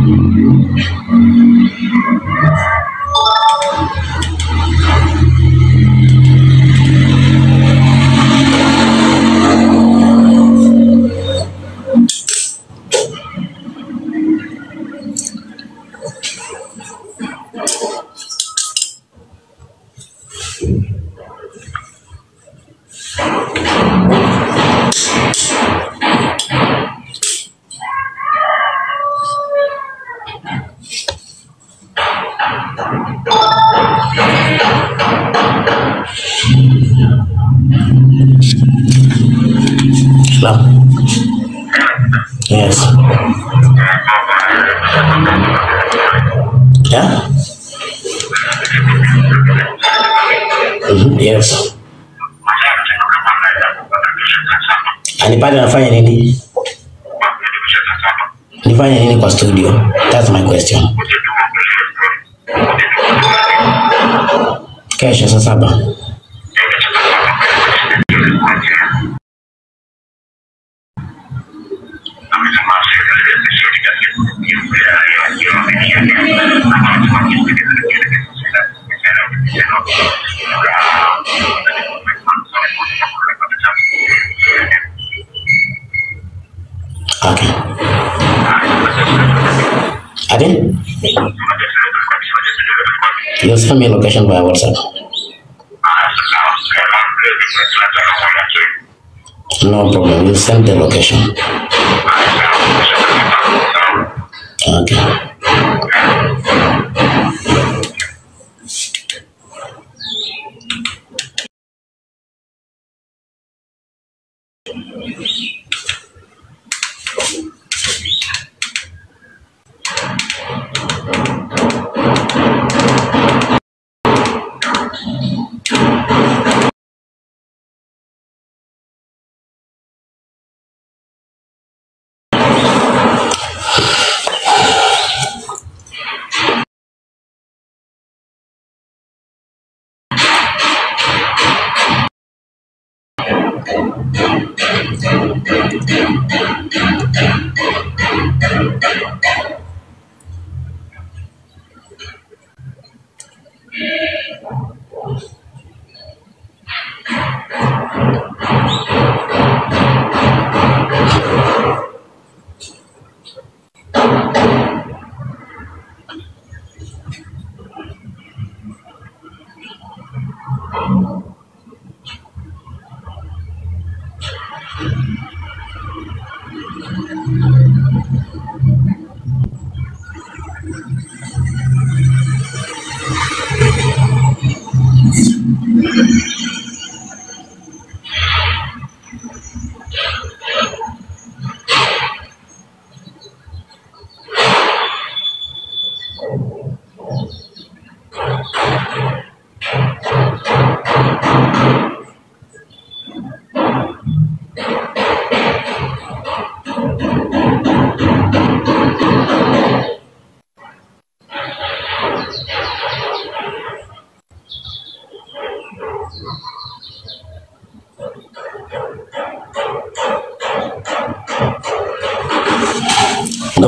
Hello. Yes. Yeah. Mhm, Yes. Anipate nafanya nini? Nifanye nini kwa studio? That's my question. Kesho saa saba. Okay. Adi? You'll send me location via WhatsApp. No problem. You'll send the location. Okay.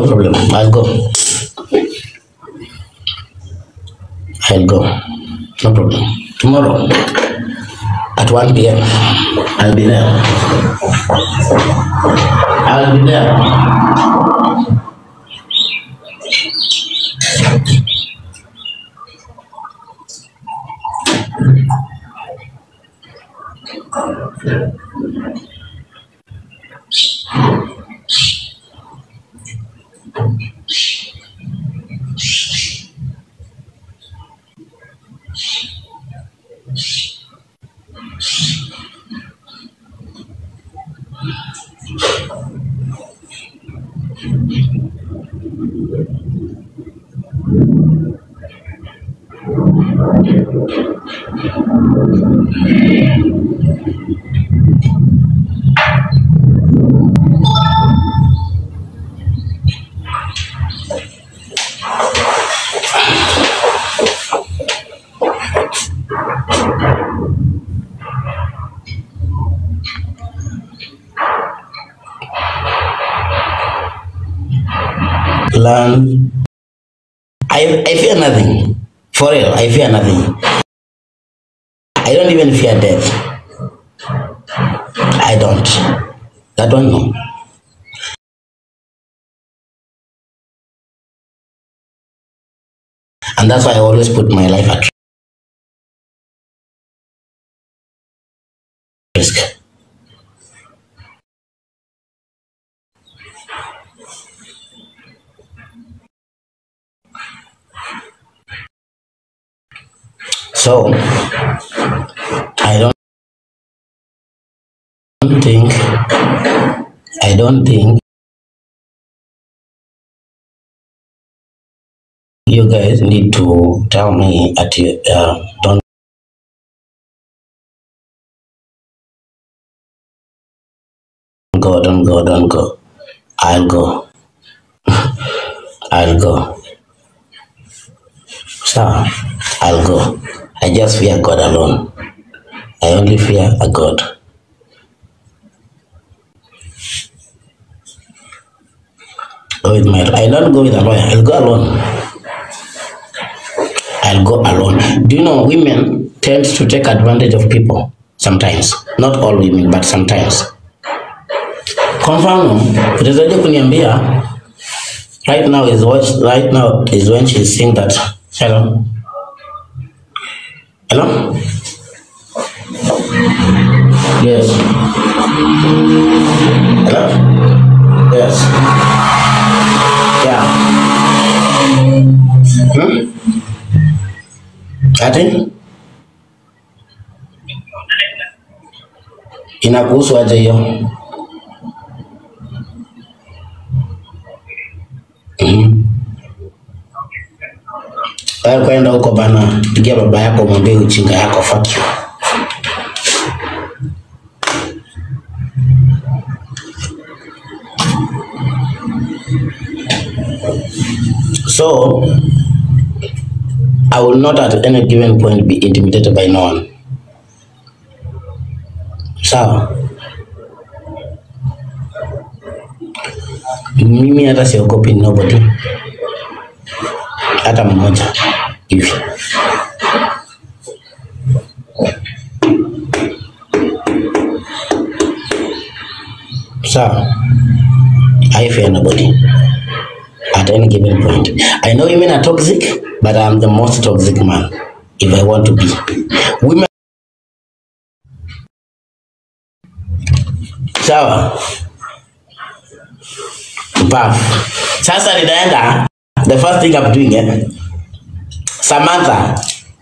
problem. I'll go. I'll go. No problem. Tomorrow at 1 p.m. I'll be there. I'll be there. Learn. I, I fear nothing. For real, I fear nothing. I don't even fear death. I don't. That one, no. And that's why I always put my life at risk. So, I don't think, I don't think you guys need to tell me at you, uh, don't go, don't go, don't go. I'll go. I'll go. So, I'll go. I just fear God alone. I only fear a God. Go with my, I don't go with a lawyer. I'll go alone. I'll go alone. Do you know women tend to take advantage of people sometimes? Not all women, but sometimes. Kwa mfano, utawezaje kuniambia right now is what right now is when she's saying that hello hello yes hello yes yeah hmm? ati inakuhusu aje hiyo Mhm. Wewe kwenda huko bana, pigia baba yako mwambie ujinga yako, fuck you. So I will not at any given point be intimidated by no one. Sawa? Mimi hata siogopi nobody, hata mmoja hivi. Sawa? I fear nobody at any given point. I know women are toxic, but I'm the most toxic man if I want to be. Women sawa Puff. Sasa ninaenda the first thing I'm doing eh? Samantha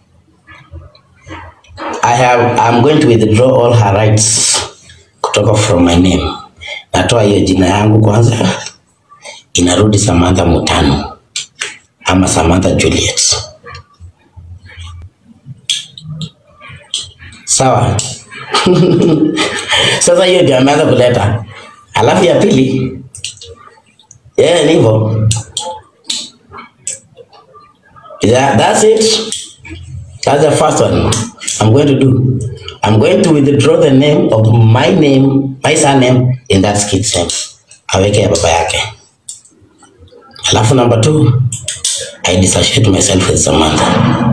I have I'm going to withdraw all her rights kutoka from my name. Natoa hiyo jina yangu kwanza, inarudi Samantha Mutano ama Samantha Juliet. Sawa. Sasa hiyo ndio ameanza kuleta. Alafu ya pili, yeah, ni hivyo. Yeah, that's it. That's the first one I'm going to do. I'm going to withdraw the name of my name, my surname in that kid's name. Aweke ya baba yake. Alafu number two, I dissociate myself with Samantha.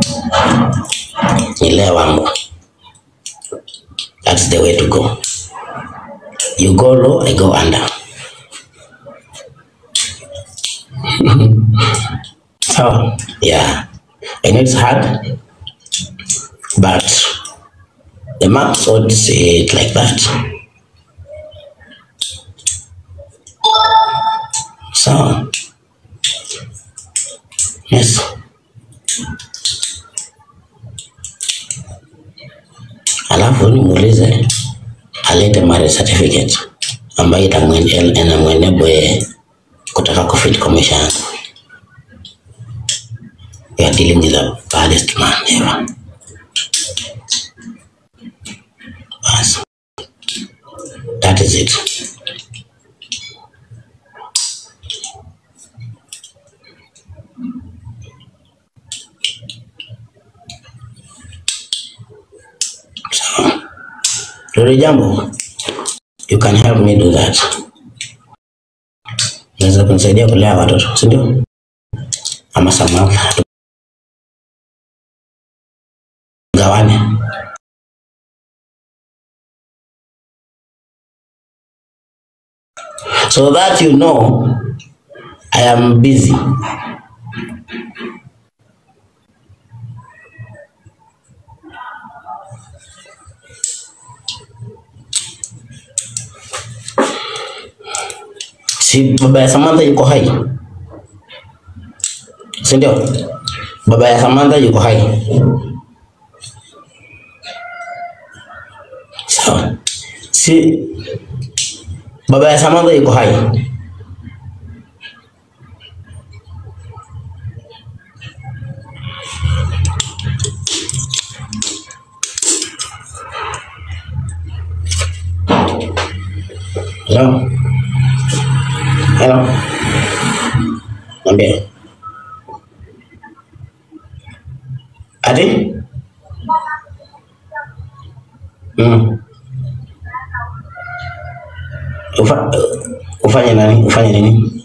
Nilea wangu. That's the way to go. You go low, I go under. so, yeah. I know it's hard, but the maps would say it like that. So, yes. Alafu nimuulize alete marriage certificate ambayo itamwene- inamwenable yeye kutaka kufit commission yangu. You are dealing with the baddest man ever. Bas. That is it. So, Lori jambo, you can help me do that. Unaweza kunisaidia kulea watoto, si ndio? Ama Samantha gawane. So that you know I am busy. Si baba ya Samantha yuko hai, si ndio? Baba ya Samantha yuko hai, sawa? Si baba ya Samantha yuko hai, hello, hello, niambie ati mm. Ufa, ufanye nani? Ufanye nini?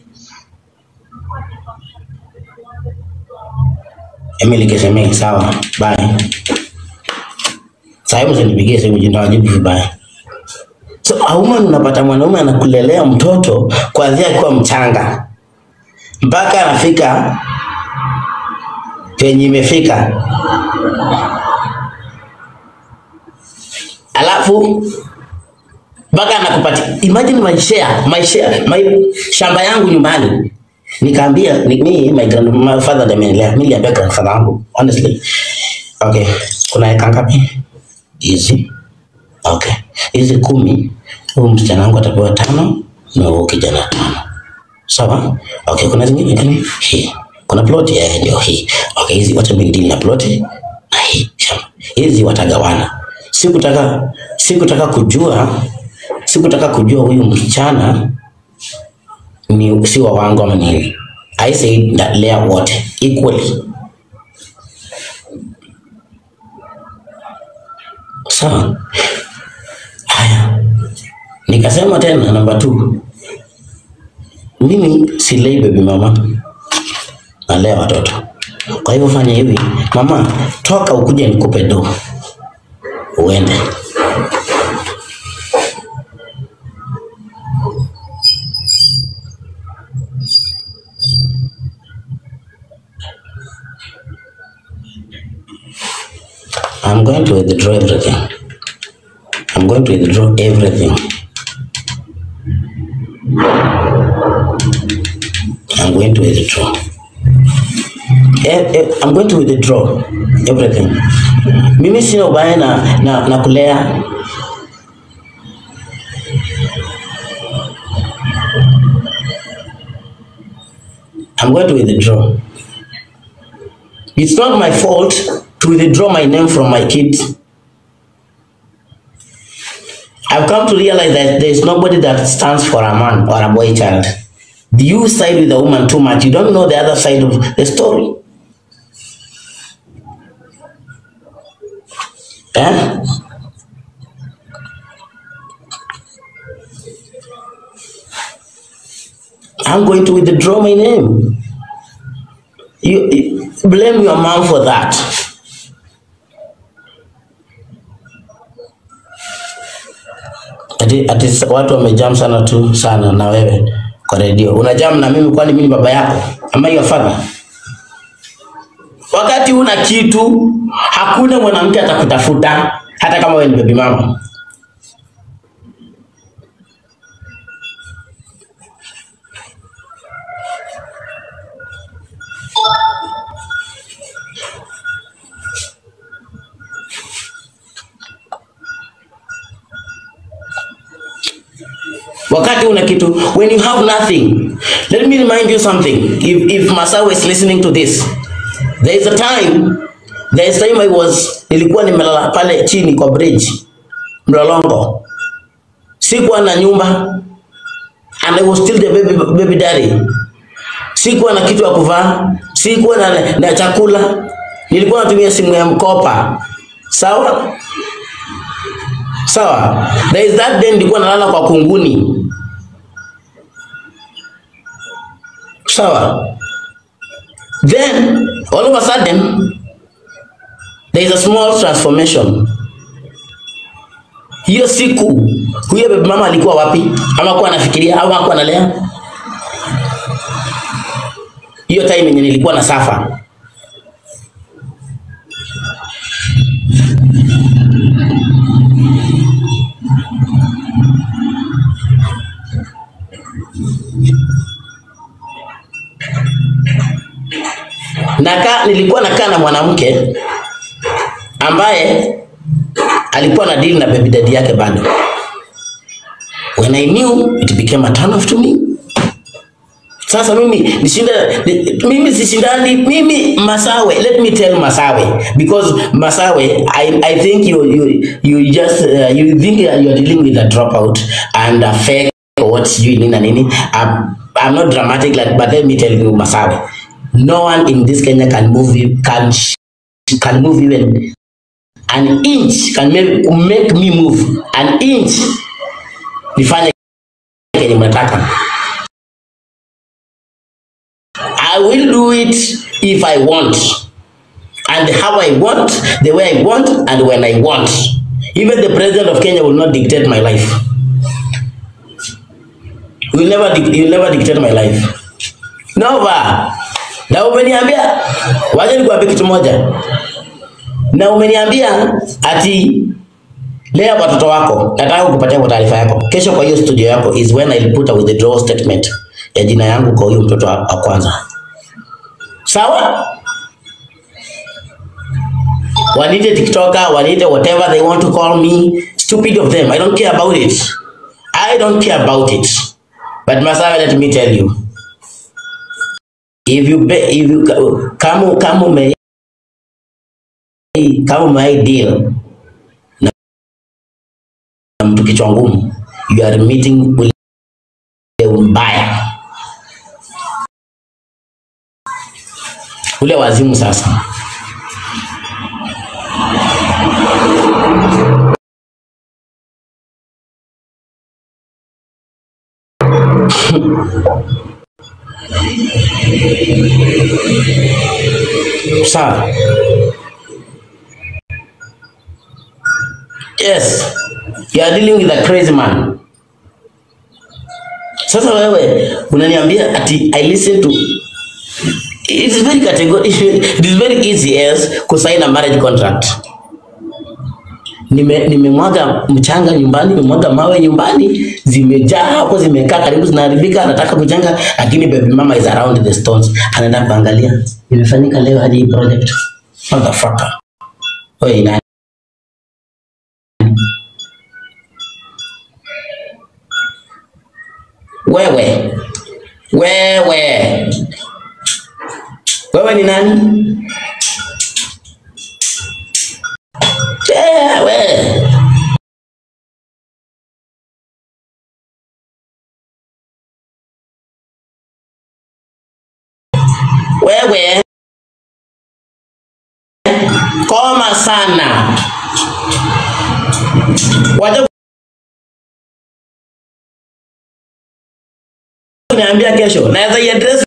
Emily Kesemei, sawa, bye. Sasa hebu usinipigie simu jina wajibu vibaya. So auma, unapata mwanaume anakulelea mtoto kuanzia akiwa mchanga mpaka anafika penye imefika, alafu mpaka anakupatia. Imagine my share, my share, my shamba yangu nyumbani nikaambia ni, ni my grandfather ndiye amenilea. Mimi niliambia grandfather wangu honestly, okay, kuna eka ngapi hizi? Okay, hizi kumi, huyu msichana wangu atapewa tano na huyu kijana tano. Sawa? Okay, kuna zingine gani? Hii. Kuna plot ya ndio hii. Okay, hizi wacha mimi deal na plot na hii shamba. Hizi watagawana. Sikutaka sikutaka kujua sikutaka kujua huyu msichana ni si wa wangu ama nini. I said that lea wote equally. Sawa? Haya. Nikasema tena namba 2 mimi silei baby mama, nalea watoto. Kwa hivyo fanya hivi, mama, toka ukuje nikupe do uende. I'm going to withdraw everything. I'm going to withdraw everything. I'm going to withdraw. Eh, eh, I'm going to withdraw everything. Mimi sina ubaya na, na, na kulea. I'm going to withdraw. It's not my fault to withdraw my name from my kids. I've come to realize that there is nobody that stands for a man or a boy child. You side with the woman too much. You don't know the other side of the story. Eh? I'm going to withdraw my name. You, you blame your mom for that. Ati, ati watu wamejam sana tu sana na wewe kwa redio. Unajam na mimi kwani mimi ni baba yako? Ama your father? Wakati una kitu, hakuna mwanamke atakutafuta hata kama wewe ni baby mama. wakati una kitu when you have nothing let me remind you something if, if masawe is listening to this there is a time there is time i was nilikuwa nimelala pale chini kwa bridge mlolongo sikuwa na nyumba and i was still the baby, baby daddy sikuwa na kitu ya kuvaa sikuwa na, na chakula nilikuwa natumia simu ya mkopa sawa sawa there is that day nilikuwa nalala kwa kunguni sawa then all of a sudden there is a small transformation hiyo siku huyo baby mama alikuwa wapi ama kuwa anafikiria au hakuwa analea hiyo time yenye nilikuwa na safa naka nilikuwa nakaa na mwanamke ambaye alikuwa na deal na baby daddy yake bado when i knew it became a turn off to me sasa mimi nishinda ni- mimi sishindani mimi masawe let me tell masawe because masawe i, I think you, you, you just uh, you think you are dealing with a dropout and a fake or what you nini na nini I'm, I'm not dramatic like but let me tell you masawe no one in this Kenya can move you can sh- can move even an inch can make, make me move an inch nifanye kenye mnataka I will do it if I want and how I want the way I want and when I want even the president of Kenya will not dictate my life will never dic- he will never dictate my life Nova na umeniambia wacha nikuambie kitu moja na umeniambia ati lea watoto wako nataka kukupatia kwa taarifa yako kesho kwa hiyo studio yako is when I'll put a withdrawal statement ya jina yangu kwa huyo mtoto wa wa kwanza sawa wanite tiktoker wanite whatever they want to call me stupid of them i don't care about it i don't care about it but masawe let me tell you if you be, if you kama kama ume kama ume deal na mtu kichwa ngumu you are meeting ule mbaya ule wazimu sasa sawa yes you are dealing with a crazy man sasa wewe unaniambia ati i listen to it is very categori it is very easy yes kusign a marriage contract nime nimemwaga mchanga nyumbani nimemwaga mawe nyumbani zimejaa hapo zimekaa karibu zinaharibika anataka kujenga lakini baby mama is around the stones anaenda kuangalia imefanyika leo hadi hii project motherfucker wewe nani wewe wewe wewe ni nani wewe wewe koma sana wacha wewe kuniambia kesho, naweza iadress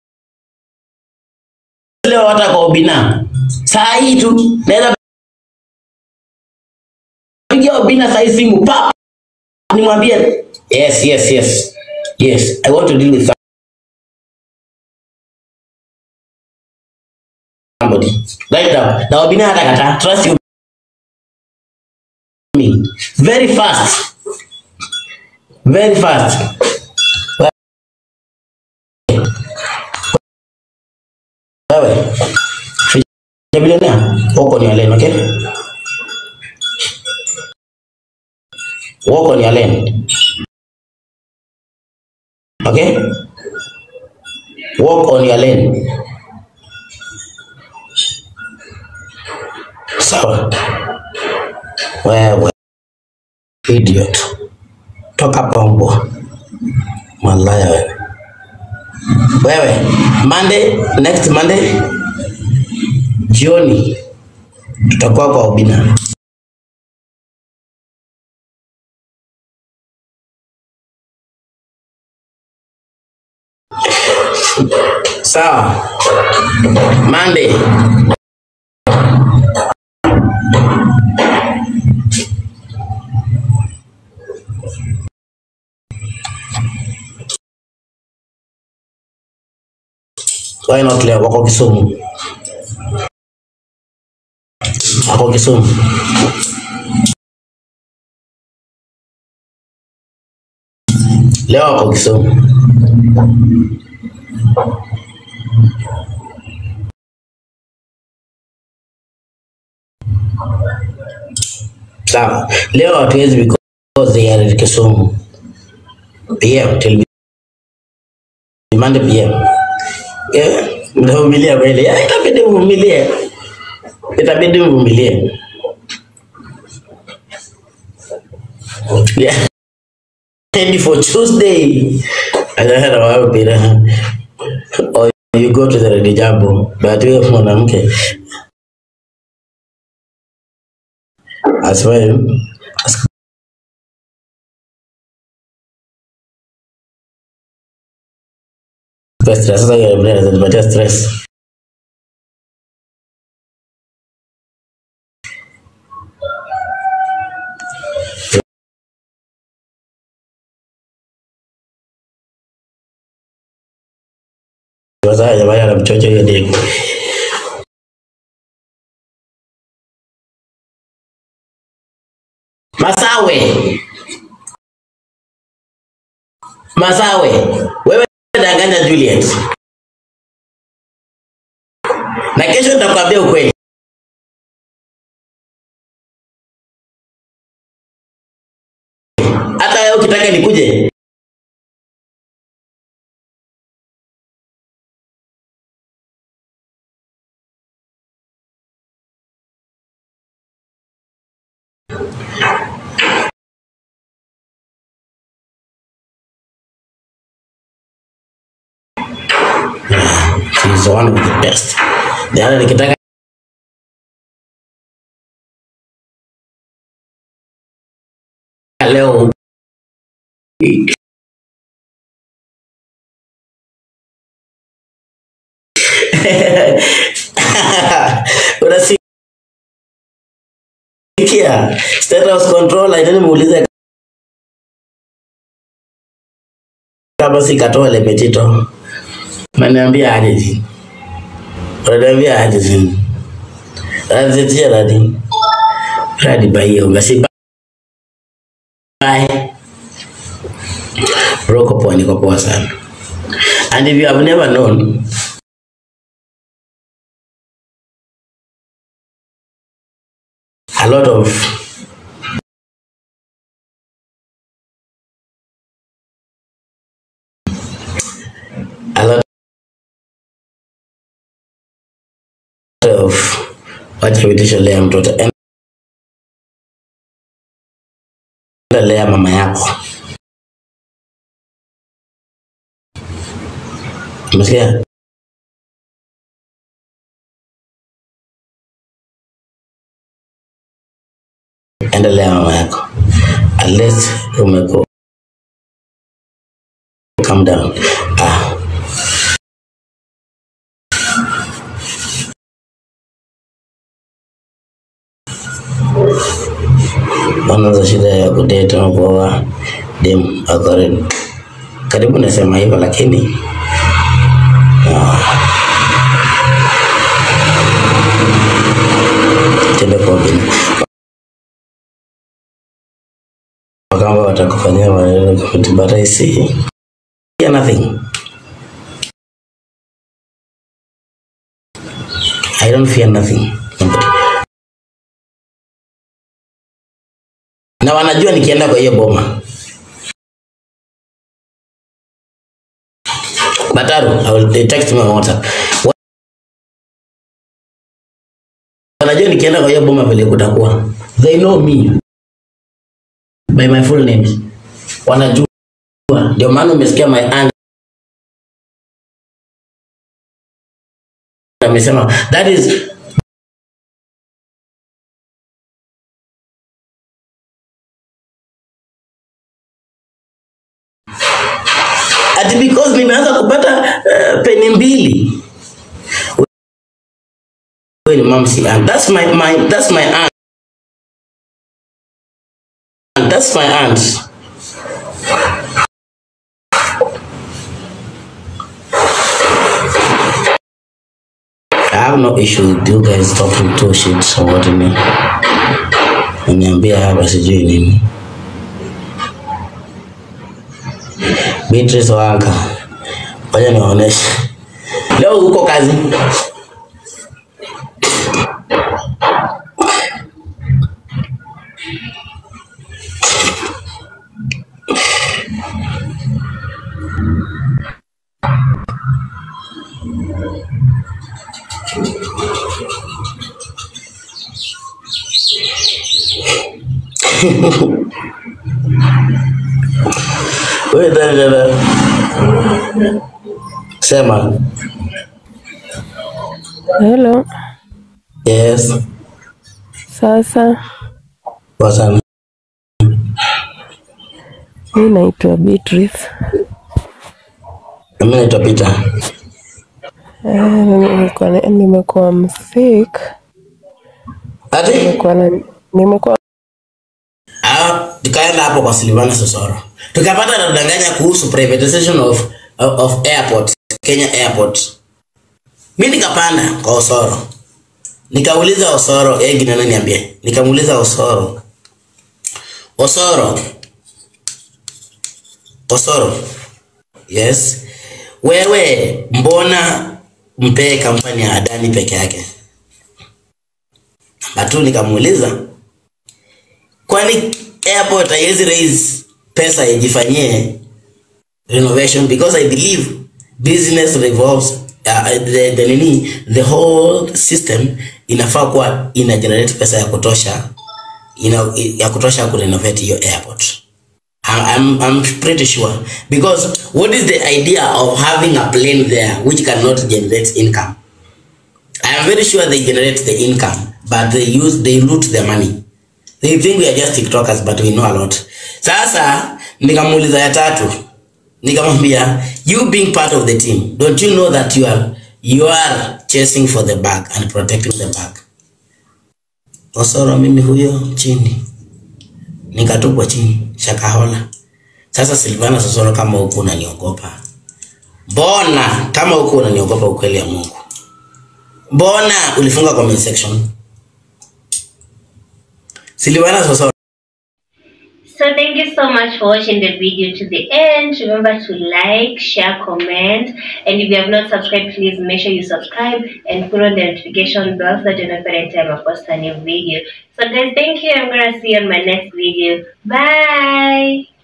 leo hata kwa Obina saa hii tu, naweza pigia Obina saa hii simu pa nimwambie yes, yes, yes, yes, I want to deal with somebody right now. Na Obina hata kata trust you me very fast, very fast. Wewe ya bilionea wako ni Allen, okay? Wako ni Allen. Okay? Walk on your lane. Sawa. Wewe idiot. Toka pombo. Malaya wewe. Wewe Monday, next Monday jioni tutakuwa kwa Obina. Sawa. Monday. Why not leo wako Kisumu? Wako Kisumu. Leo wako Kisumu. Sawa. Leo hatuwezi because they are in Kisumu. PM till Monday PM. Yeah, mnavumilia kweli. Yeah, itabidi mvumilie. Itabidi mvumilie. Yeah. Ready for Tuesday. Anaenda wapi na or you go to the ready jambo. But wewe mwanamke asiwaye stress. Sasa yeye anaweza kupatia stress. Sasa jamaa anamchocha hiyo dego. Masawe. Masawe. Wewe danganya Juliet. Na kesho nitakwambia ukweli. Hata wewe ukitaka nikuje. She's the one with the best. The other nikitaka leo unasikia state house control aitani muulize kama si katole petito Unaniambia aje jini? Unaniambia aje jini? Unanizetia nani? Radi bai unga si bai. Bro, uko poa, niko poa sana. And if you have never known, a lot of a lot of wacha vitisho lea mtoto enda lea mama yako umesikia enda lea mama yako unless umeko calm down wanaza shida ya kudate ama kuoa dem ako ready. Karibu nasema hivyo lakini tende kwa bin kama watakufanyia maneno kufuti but I see yeah, nothing I don't fear nothing na wanajua nikienda kwa hiyo boma Bataru, I will they text me on WhatsApp. Wanajua nikienda kwa hiyo boma vile kutakuwa. They know me by my full name. Wanajua. Ndio maana umesikia my aunt amesema that is ati because nimeanza kupata uh, peni mbili wewe ni mamsi aunt that's my, my that's my aunt that's my aunt I have no issue with you guys talking two shit or what you mean. Niambia hapa sijui nini. Beatrice Wanga. Ngoja niwaoneshe. Leo uko kazi? Wewe dada dada. Sema. Hello, Yes. sasa Kwa sana. mi naitwa Beatrice. Mimi naitwa Peter. Eh, nimekuwa nimekuwa msick, Ati? nimekuwa na- nimekuwa Ah, tukaenda hapo kwa Silvana Sosoro. Tukapata nadanganya kuhusu privatization of, of, of airport, Kenya airport. Mimi nikapanda kwa Osoro. Nikauliza Osoro, yeye gina nani niambie. Nikamuuliza Osoro. Osoro. Osoro. Yes. Wewe mbona mpee kampani ya Adani peke yake? Namba tu nikamuuliza kwani airport haiwezi raise pesa ijifanyie renovation because i believe business revolves uh, the, the nini the whole system inafaa kuwa ina generate pesa ya kutosha ina, ya kutosha kurenovate hiyo airport I'm, I'm, I'm pretty sure because what is the idea of having a plane there which cannot generate income I am very sure they generate the income but they use they loot the money They think we are just TikTokers but we know a lot. Sasa nikamuuliza ya tatu. Nikamwambia you being part of the team, don't you know that you are you are chasing for the bag and protecting the bag. Osoro mimi huyo chini. Nikatupwa chini shakahola. Sasa Silvana Sosoro kama huku unaniogopa. Mbona kama huku unaniogopa ukweli ya Mungu? Mbona ulifunga comment section? Silvana Sosoro So thank you so much for watching the video to the end. Remember to like, share, comment, and if you have not subscribed, please make sure you subscribe and put on the notification bell so that you know every time I post a new video. So guys, thank you. I'm gonna see you on my next video. Bye.